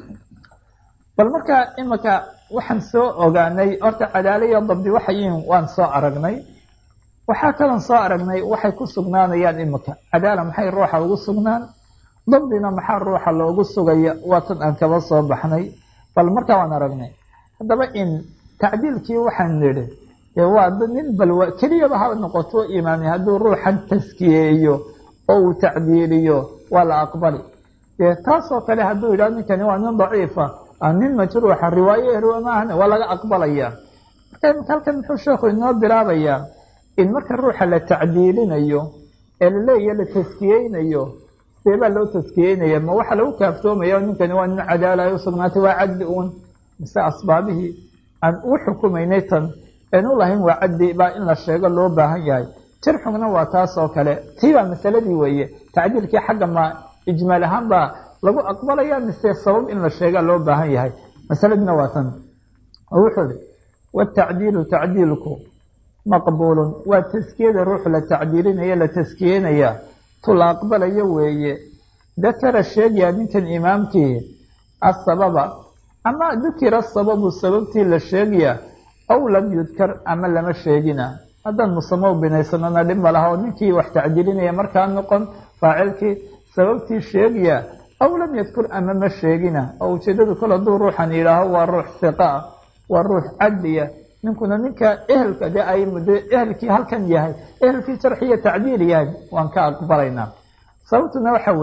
bal markaa imika waxaan soo ogaanay horta cadaala iyo dabdi waxayiin waan soo aragnay waxaa kalon soo aragnay waxay ku sugnaanayaan imika cadaala maxay ruuxa ugu sugnaan dabdina maxaa ruuxa loogu sugaya waa tan aan kaba soo baxnay bal markaa waan aragnay haddaba in tacdiilkii waxaan nidhi waa nin bal keliyaba ha noqoto imaamay hadduu ruuxan taskiyeeyo oo uu tacdiiliyo waa la aqbali dee taasoo kale hadduu yidhah ninkani waa nin daciifa nin majruuxa riwaaye ehlo maahan waa laga aqbalaya marka imika halkan muxuu sheekhu inoo bilaabayaa in marka ruuxa la tacdiilinayo ee laleeya la taskiyeynayo seebaa loo taskiyeynaya ma waxaa lagu kaaftoomaya ninkani waa nin cadaala ay usugnaatay waa cadli uun mise asbaabihii aan u xukumaynay tan aan u lahayn waa caddi baa in la sheego loo baahan yahay jarxugna waa taas oo kale tii baa masaladii weeye tacdiilkii xagga ma ijmaal ahaan baa lagu aqbalaya mise sabab in la sheega loo baahan yahay masaladina waa tan oo wuxuu ihi watacdiilu tacdiilku maqbuulun waa taskiyada ruuxu la tacdiilinaya la taskiyeynaya tu la aqbalayo weeye dakara sheegaya ninkan imaamkii asababa ama dukira sababu sababtii la sheegaya aw lam yudkar ama lama sheegina haddaan musamo binaysanona dhib ma laha oo ninkii wax tacdiilinaya markaa noqon faacilkii sababtii sheegaya aw lam yadkur ama ma sheegina oo ujeedadu kol hadduu ruuxan yidhaaho waa ruux hiqa ah waa ruux cadliya ninkuna ninka ehelka dee ay de ehelkii halkan yahay ehelkii jarxiya tacdiil yahay waan ka aqbalaynaa sababtuna waxa weeye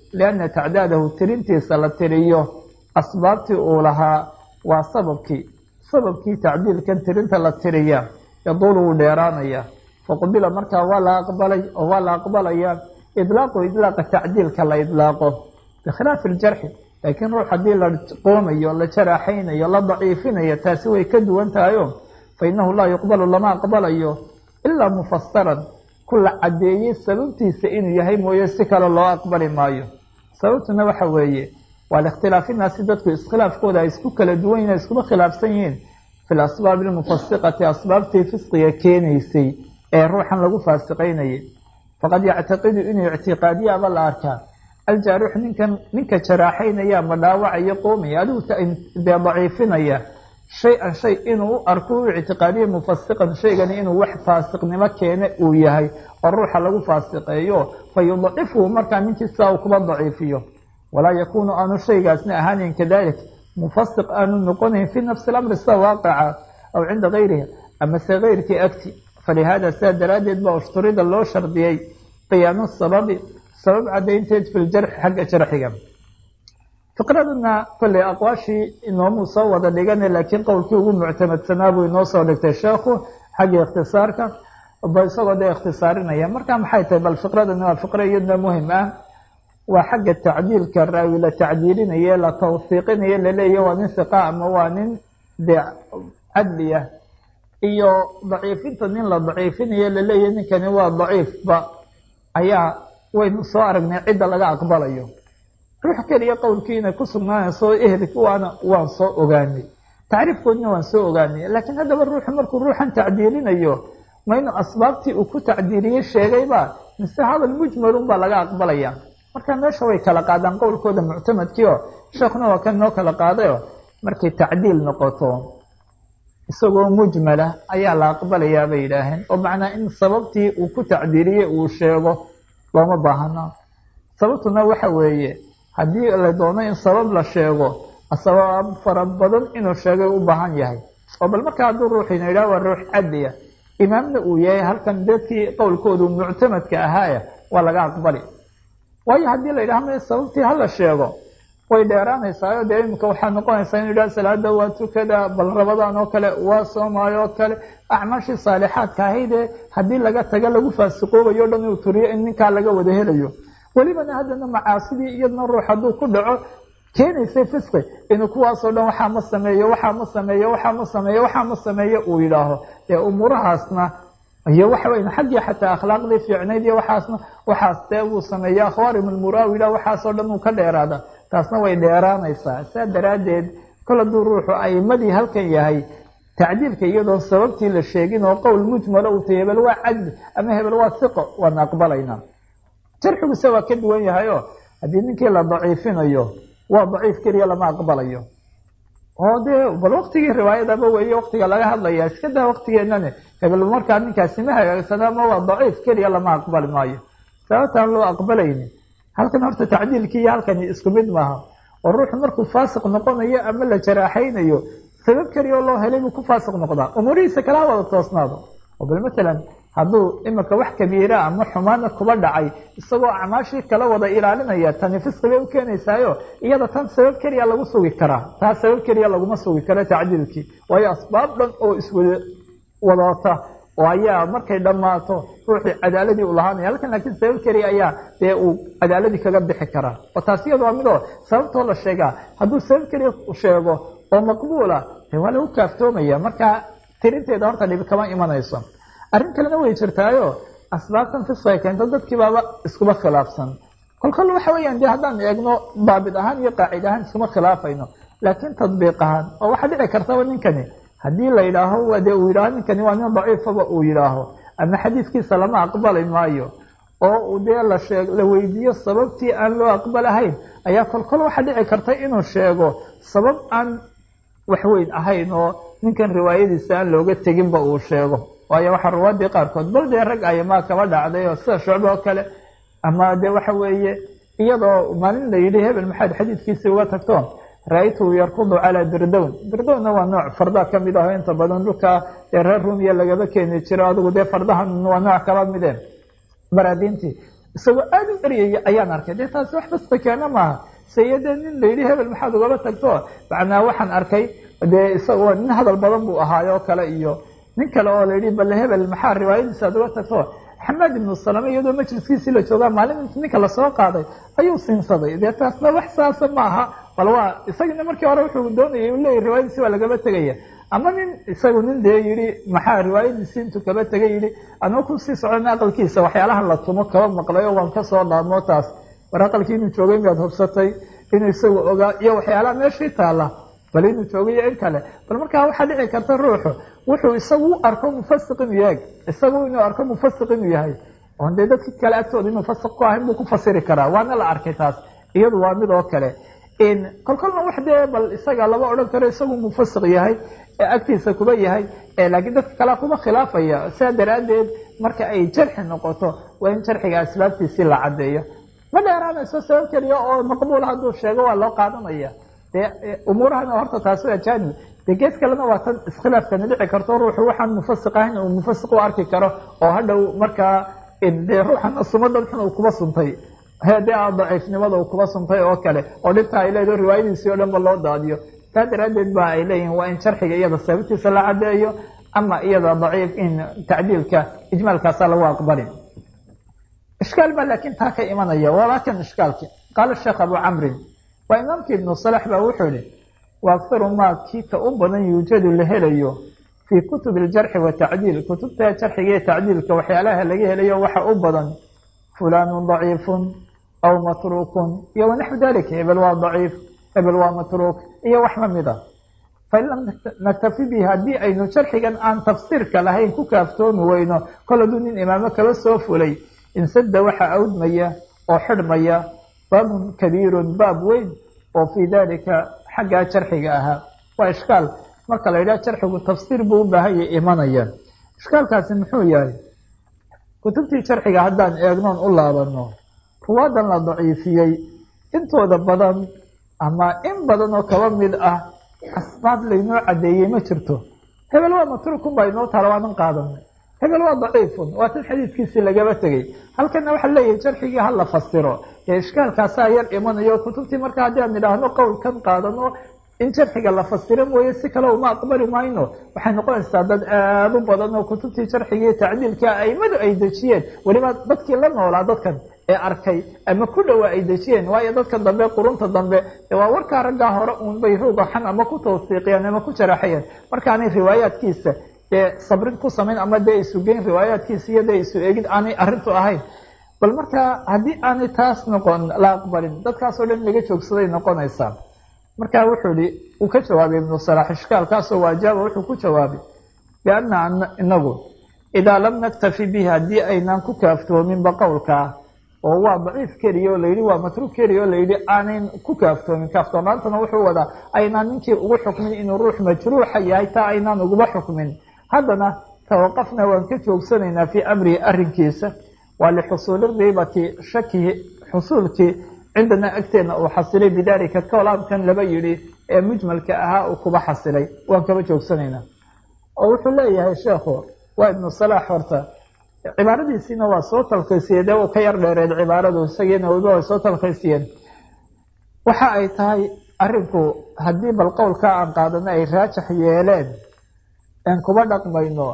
lianna tacdaadahu tirintiisa la tiriyo asbaabtii uu lahaa waa sababkii sababkii tacdiilkan tirinta la tiriya yaduulu wuu dheeraanaya faqubila markaa waa la aqbalay oo waa la aqbalaya idlaaqu idlaaqa tacdiilka la idlaaqo bikhilaafi iljarxi laakiin ruux haddii la qoomayo la jaraaxaynayo la daciifinayo taasi way ka duwan tahayo fa innahu laa yuqbalu lama aqbalayo ilaa mufasaran ku la caddeeyey sababtiisa inuu yahay mooye si kale loo aqbali maayo sababtuna waxa weeye waa likhtilaafinaasi dadku iskhilaafkooda ay isku kala duwan yihin iskuma khilaafsan yihiin fi lasbaabi almufasiqati asbaabtii fisqiga keenaysay ee ruuxan lagu faasiqaynayay faqad yactaqidu inuu ictiqaadiyaaba la arkaa aljaarix ninkan ninka jaraaxaynaya ma dhaawacayo qoomaya adigu dee daciifinaya shay-an shay inuu u arko u ictiqaadiya mufasiqan shaygani inuu wax faasiqnimo keene uu yahay oo ruuxa lagu faasiqeeyo fa yudacifuhu markaa ninkii sidaa uu kuba daciifiyo walaa yakuunu aanu shaygaasna ahaanin kadalik mufasiq aanu noqonayn fii nafsi lamri sida waaqaca aw cinda gayrihi amase keyrkii agti falihaada sidaa daraaddeed baa ushturida loo shardiyey qiyaanu sababi sabab caddaynteed fi ljarxi xagga jarxiga fiqraduna kolley aqwaashii inoomuu soo wada dhigana laakiin qowlkii ugu muctamadsanaa buu inoo soo dhigtay sheekhu xagga ikhtisaarka ba isagoo dee ikhtisaarinaya marka maxay tahay bal fiqradani waa fiqre iyadna muhim ah waa xagga tacdiilka raawi la tacdiilinaye la tawfiiqinaye laleeyahy waa nin hiqa ama waa nin dee cadli ah iyo daciifinta nin la daciifinaye laleeyahy ninkani waa daciifba ayaa waynu soo aragnay cidda laga aqbalayo ruux keliya qowlkii inay ku sugnaanayso ehelki waana waan soo ogaanay tacriifkoodina waan soo ogaanay laakiin haddaba ruuxu markuu ruuxan tacdiilinayo ma inuu asbaabtii uu ku tacdiiliyey sheegayba mise hadal mujmalun baa laga aqbalaya marka meesha way kala qaadaan qowlkooda muctamadkii oo sheekuna waa kan noo kala qaadayo markay tacdiil noqoto isagoo mujmala ayaa la aqbalayaa bay yidhaaheen oo macnaa in sababtii uu ku tacdiiliyey uu sheego looma baahana sababtuna waxa weeye haddii la doono in sabab la sheego sabab fara badan inuu sheegay u baahan yahay oo bal marka hadduu ruuxiina yidhaha waa ruux cadliya imaamna uu yahay halkan dadkii qowlkoodu muctamadka ahaaya waa laga aqbali waayo haddii la yidhaha ma sababtii hala sheego way dheeraanaysaa dee iminka waxaa noqonaysaa inu yidhaha salaada waa tukada bal rabadaan oo kale waa soomaayo oo kale acmaashii saalixaadka ahaydee haddii laga taga lagu faasiqoobayo o dhan inuu turiyo in ninkaa laga wada helayo welibana haddana macaasidii iyadna ruux hadduu ku dhaco keenaysay fisqi inuu kuwaasoo dhan waxaa ma sameeyo waxaa ma sameeyo waxaa ma sameeyo waxaa ma sameeyo uu yidhaaho ee umuurahaasna iyo waxa weyn xaggii xataa akhlaaqdii fiicnayd iyo waxaasna waxaas dee uu sameeyo akhwaarim almuraawi yidhah waxaasoo dhan uu ka dheeraada taasna way dheeraanaysaa saa daraaddeed kol hadduu ruuxu aimadii halkan yahay tacdiilka iyadoo sababtii la sheegin oo qowl mujmalo uu tay hebel waa cadli ama hebel waa hiqo waana aqbalaynaa jarxiguse waa ka duwan yahay oo haddii ninkii la daciifinayo waa daciif keliya lama aqbalayo oo dee bal waktigii riwaayadaba weeye waktiga laga hadlaya iska daa waktigeenani hebel markaa ninkaasi ma hagaagsana ma waa daciif keliya lama aqbali maayo sababtaan loo aqbalayni halkan horta tacdiilkii iyo halkani isku mid maaha oo ruuxu markuu faasiq noqonayo ama la jaraaxaynayo sabab keliya oo loo helay buu ku faasiq noqdaa umuurihiisa kala wada toosnaado oo bal matalan hadduu imika wax kabiira ama xumaana kuba dhacay isagoo acmaashii kala wada ilaalinaya tani fisqi bay u keenaysaayo iyada tan sabab keliya lagu sugi karaa taa sabab keliya laguma sugi karo tacdiilkii waayo asbaab dhan oo iswada wadata oo ayaa markay dhammaato ruuxii cadaaladii u lahaanaya halkan laakiin sabab keliya ayaa dee uu cadaaladii kaga bixi karaa oo taas iyada waa midoo sababtoo la sheegaa hadduu sabab keliya sheego oo maqbuula de waa lagu kaaftoomaya marka tirinteeda horta dhibi kama imanayso arrin kalena way jirtaayo asbaabtan fisqay keento dadkii baaba iskuba khilaafsan kolkol waxa weeyaan de haddaan eegno daabit ahaan iyo qaacid ahaan iskuma khilaafayno laakiin tadbiiq ahaan oo waxaa dhici kartaba ninkani haddii la yidhaaho de uu yidhaaho ninkani waa nin daciifaba uu yidhaaho ama xadiiskiisa lama aqbali maayo oo dee la sheeg la weydiiyo sababtii aan loo aqbalahayn ayaa kolkol waxaa dhici karta inuu sheego sabab aan waxweyn ahayn oo ninkan riwaayadiisa aan looga teginba uu sheego waayo waxaa ruwaadii qaarkood bal dee rag ayamaa kaba dhacday oo sida shucbe oo kale ama de waxa weeye iyadoo maalin la yidhi hebel maxaad xadiidkiisii uga tagto ra-aytuhu yarkudu calaa dirdown dirdownna waa nooc farda ka mid aho inta badan dhulka ee reer rumiya lagaba keeni jiro adigu dee fardahan waa nooc kaba mideen baraadiintii isagoo aada u eryaya ayaan arkay dee taasi wax basta keena maaha sayade nin layidhi hebel maxaad ugaba tagto macnaa waxaan arkay dee isagoo nin hadal badan buu ahaayoo kale iyo nin kale oo layidhi bale hebel maxaa riwaayadiisa ad uga tagto xamaad ibnu salame iyadoo majliskiisii la joogaa maalin int ninka lasoo qaaday ayuu siinsaday dee taasna wax saasa ma aha bal waa isagina markii hore wuxuu doonayay u leeyahy riwaayadiisi waa lagaba tegaya ama nin isagu nin dee yidhi maxaa riwaayadiisii intuu kaba tegay yidhi anuu kusii socona aqalkiisa waxyaalaha la tumo kaba maqlay oo waan kasoo dhaamo taas war aqalkii inuu joogay miyaad hubsatay inuu isagu ogaa iyo waxyaalaha meeshii taala bal inuu joogay iyo in kale bal markaa waxaa dhici karta ruuxu wuxuu isagu u arko mufasiq inuu yahay isagu inuu arko mufasiq inuu yahay oon dee dadki kale agtooda inuu fasiq ku ahayn buu ku fasiri karaa waana la arkay taas iyadu waa mid oo kale kolkolna wax dee bal isaga lama odhan karo isagu mufasiq yahay ee agtiisa kuba yahay laakiin dadka kalea kuba khilaafaya sidaa daraaddeed marka ay jarxi noqoto waa in jarxiga asbaabtiisii la caddeeyo ma dheeraanayso sabab keliya oo maqbuul hadduu sheego waa loo qaadanaya dee umuurahana horta taasi waa jaanib dee gees kalena waa tan iskhilaafkani dhici karto ruuxu waxaan mufasiq ahayn uu mufasiq u arki karo oo hadhow markaa dee ruuxan sumadan xun uu kuba suntay hede a daciifnimada uu kuba suntay oo kale oo dhibta ay leedaho riwaayadiisii o dhan ba loo daadiyo taa daraaddeed ba ay leeyihin waa in sharxiga iyada sababtiisa la caddeeyo ama iyada daciif in tacdiilka ijmaalkaasa lagu aqbali ishkaal baa laakiin taa ka imanaya walaakin ishkaalki qaala sheekh abu camrin waa imaamkii ibnu salax baa wuxuu yihi wa akharu maa kii ka u badan yuujadu la helayo fii kutubi aljarxi watacdiil kutubta jarxiga iyo tacdiilka waxyaalaha laga helayo waxa u badan fulanun daciifun aw matruukun iyo wanaxwu dalik hebel waa daciif hebel waa matruuk iyo wax lamid a fain lam naktafi bihi haddii aynu jarxigan aan tafsiirka lahayn ku kaaftoomi weyno kol hadduu nin imaamo kaba soo fulay insada waxaa awdmaya oo xidhmaya baabun kabiirun baab weyn oo fii dalika xaggaa jarxiga ahaa waa ishkaal marka la yidhaha jarxigu tafsiir buu u baahan yahay imanaya ishkaalkaasi muxuu yahay kutubtii jarxiga haddaan eegnoon u laabano ruwaadan la daciifiyey intooda badan ama in badan oo kaba mid ah asbaab laynoo caddeeyey ma jirto hebel waa matruukun baa inoo taala waanan qaadanay hebel waa daciifun waa tan xadiidkiisii lagaba tegey halkana waxaa leeyahay jarxigii hala fasiro ee ishkaalkaasaa yar imanayo kutubtii marka haddii aan idhaahno qowlkan qaadano in jarxiga la fasiro mooye si kale uma aqbali mayno waxay noqonaysaa dad aada u badan oo kutubtii jarxigii tacdiilka aimadu ay dejiyeen weliba dadkii la noolaa dadkan ee arkay ama ku dhowaa ay dejiyeen waayo dadka dambe qurunta dambe waa warkaa raggaa hore uun bay ruugaxan ama ku tawsiiqiyeen ama ku jaraxayeen markaanay riwaayaadkiisa dee sabrin ku samayn ama dee isugeyn riwaayaadkiisa iyo dee isu eegid aanay arrintu ahayn bal markaa haddii aanay taas noqon la aqbalin dadkaasoo dhan laga joogsaday noqonaysaa marka wuxuu ihi uu ka jawaabay ibnu salax ishkaalkaasoo waajaaba wuxuu ku jawaabay bianna inagu idaa lam naktafi bihi haddii aynaan ku kaaftoominba qowlkaa oo waa daciif keliya oo layidhi waa matruuk keliya oo layidhi aanan ku kaaftoomin kaaftoonaantana wuxuu wadaa aynaan ninkii ugu xukmin inuu ruux majruuxa yahay taa aynaan uguba xukmin haddana tawaqafna waan ka joogsanaynaa fii amrihi arrinkiisa waa lixusuuli riibati shakihi xusuulkii cindana agteena uu xasilay bidaalika kolaamkan laba yidhi ee mujmalka ahaa uu kuba xasilay waan kaba joogsanaynaa oo wuxuu leeyahay sheekhu waa ibnu salaax horta cibaaradiisiina waa soo talkiisiyeen dee uu ka yar dheereed cibaaradu isagiina waliba way soo talkiisiyeen waxa ay tahay arrinku haddii bal qowlkaa aan qaadano ay raajax yeeleen aan kuba dhaqmayno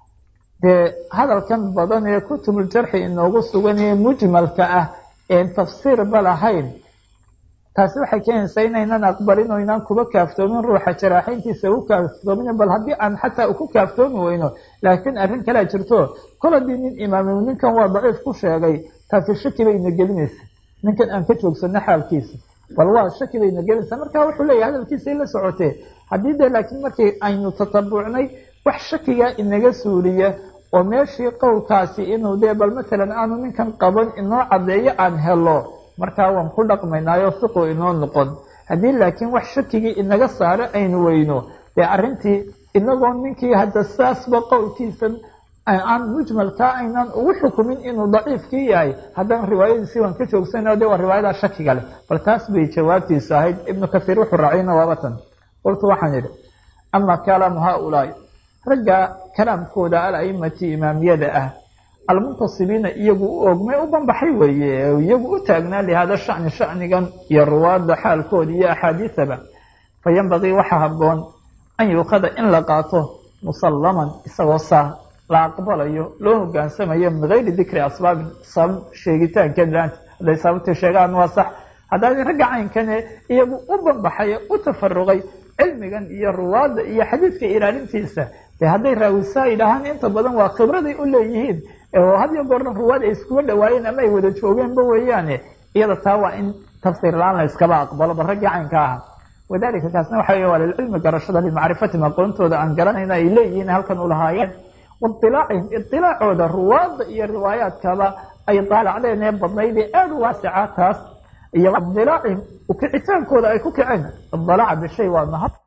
dee hadalkan badan ee kutubuljarxi inoogu sugan ee mujmalka ah een tafsiirba lahayn taasi waxay keenaysaa inaynan aqbalin oo inaan kuba kaaftoomin ruuxa jaraaxayntiisa u kaaftoomin bal haddii aan xataa ku kaaftoomi weyno laakiin arrin kalea jirto kol haddii nin imaamim ninkan waa daciif ku sheegay taasi shaki bayna gelinaysa ninkan aan ka joogsano xaalkiisa bal waa shaki bayna gelinaysa marka wuxuu leeyahy hadalkiisay la socotee haddii dee laakiin markii aynu tatabucnay wax shakigaa inaga suuliya oo meeshii qowlkaasi inuu dee bal matalan aanu ninkan qaban inoo caddeeyo aan helo markaa waan ku dhaqmaynaayo fiqu inoo noqon haddii laakiin wax shakigii inaga saaro aynu weyno dee arrintii inagoo ninkii hadda saasba qowlkiisan aan mujmalkaa aynaan ugu xukumin inuu daciifkii yahay haddana riwaayadiisi waan ka joogsana de waa riwaayadaa shakiga leh bal taas bay jawaabtiisa ahayd ibnu kasiir wuxuu raaciyna waabatan qultu waxaan idhi ama kalaamu haaulaai ragga kalaamkooda al-aimati imaamiyada ah almuntasibiina iyagu u ogmay u banbaxay weeye iyagu u taagnaa lihaada shani shanigan iyo ruwaadda xaalkooda iyo axaadiisaba fa yanbagii waxaa habboon an yuukhada in la qaato musallaman isagoo saa la aqbalayo loo hogaansamayo min gayri dikri asbaabin sabab sheegitaankeed laanta hadday sababtii sheegaan waa sax haddaadi ragga caynkane iyagu u banbaxay u tafaruqay cilmigan iyo ruwaadda iyo xadiidka ilaalintiisa dee hadday raawisaa yidhaahaan inta badan waa khibraday u leeyihiin oo had iyo goorna ruwaad ay iskuga dhawaayeen ama ay wada joogeenba weeyaane iyada taa waa in tafsiir la-aan la iskaba aqbalo ba raggii caynka aha wadalika kaasna waxa wey waa lilcilmi garashada limacrifatihim aqoontooda aan garanayna ay leeyihiin halkan u lahaayeen wailaacihim idilaacooda ruwaadda iyo riwaayaadkaba ay daalacdeen ee badnayd ee aada u waasica taas iyo idilaacihim ukicitaankooda ay ku kaceen idalaaca bishay waa mahad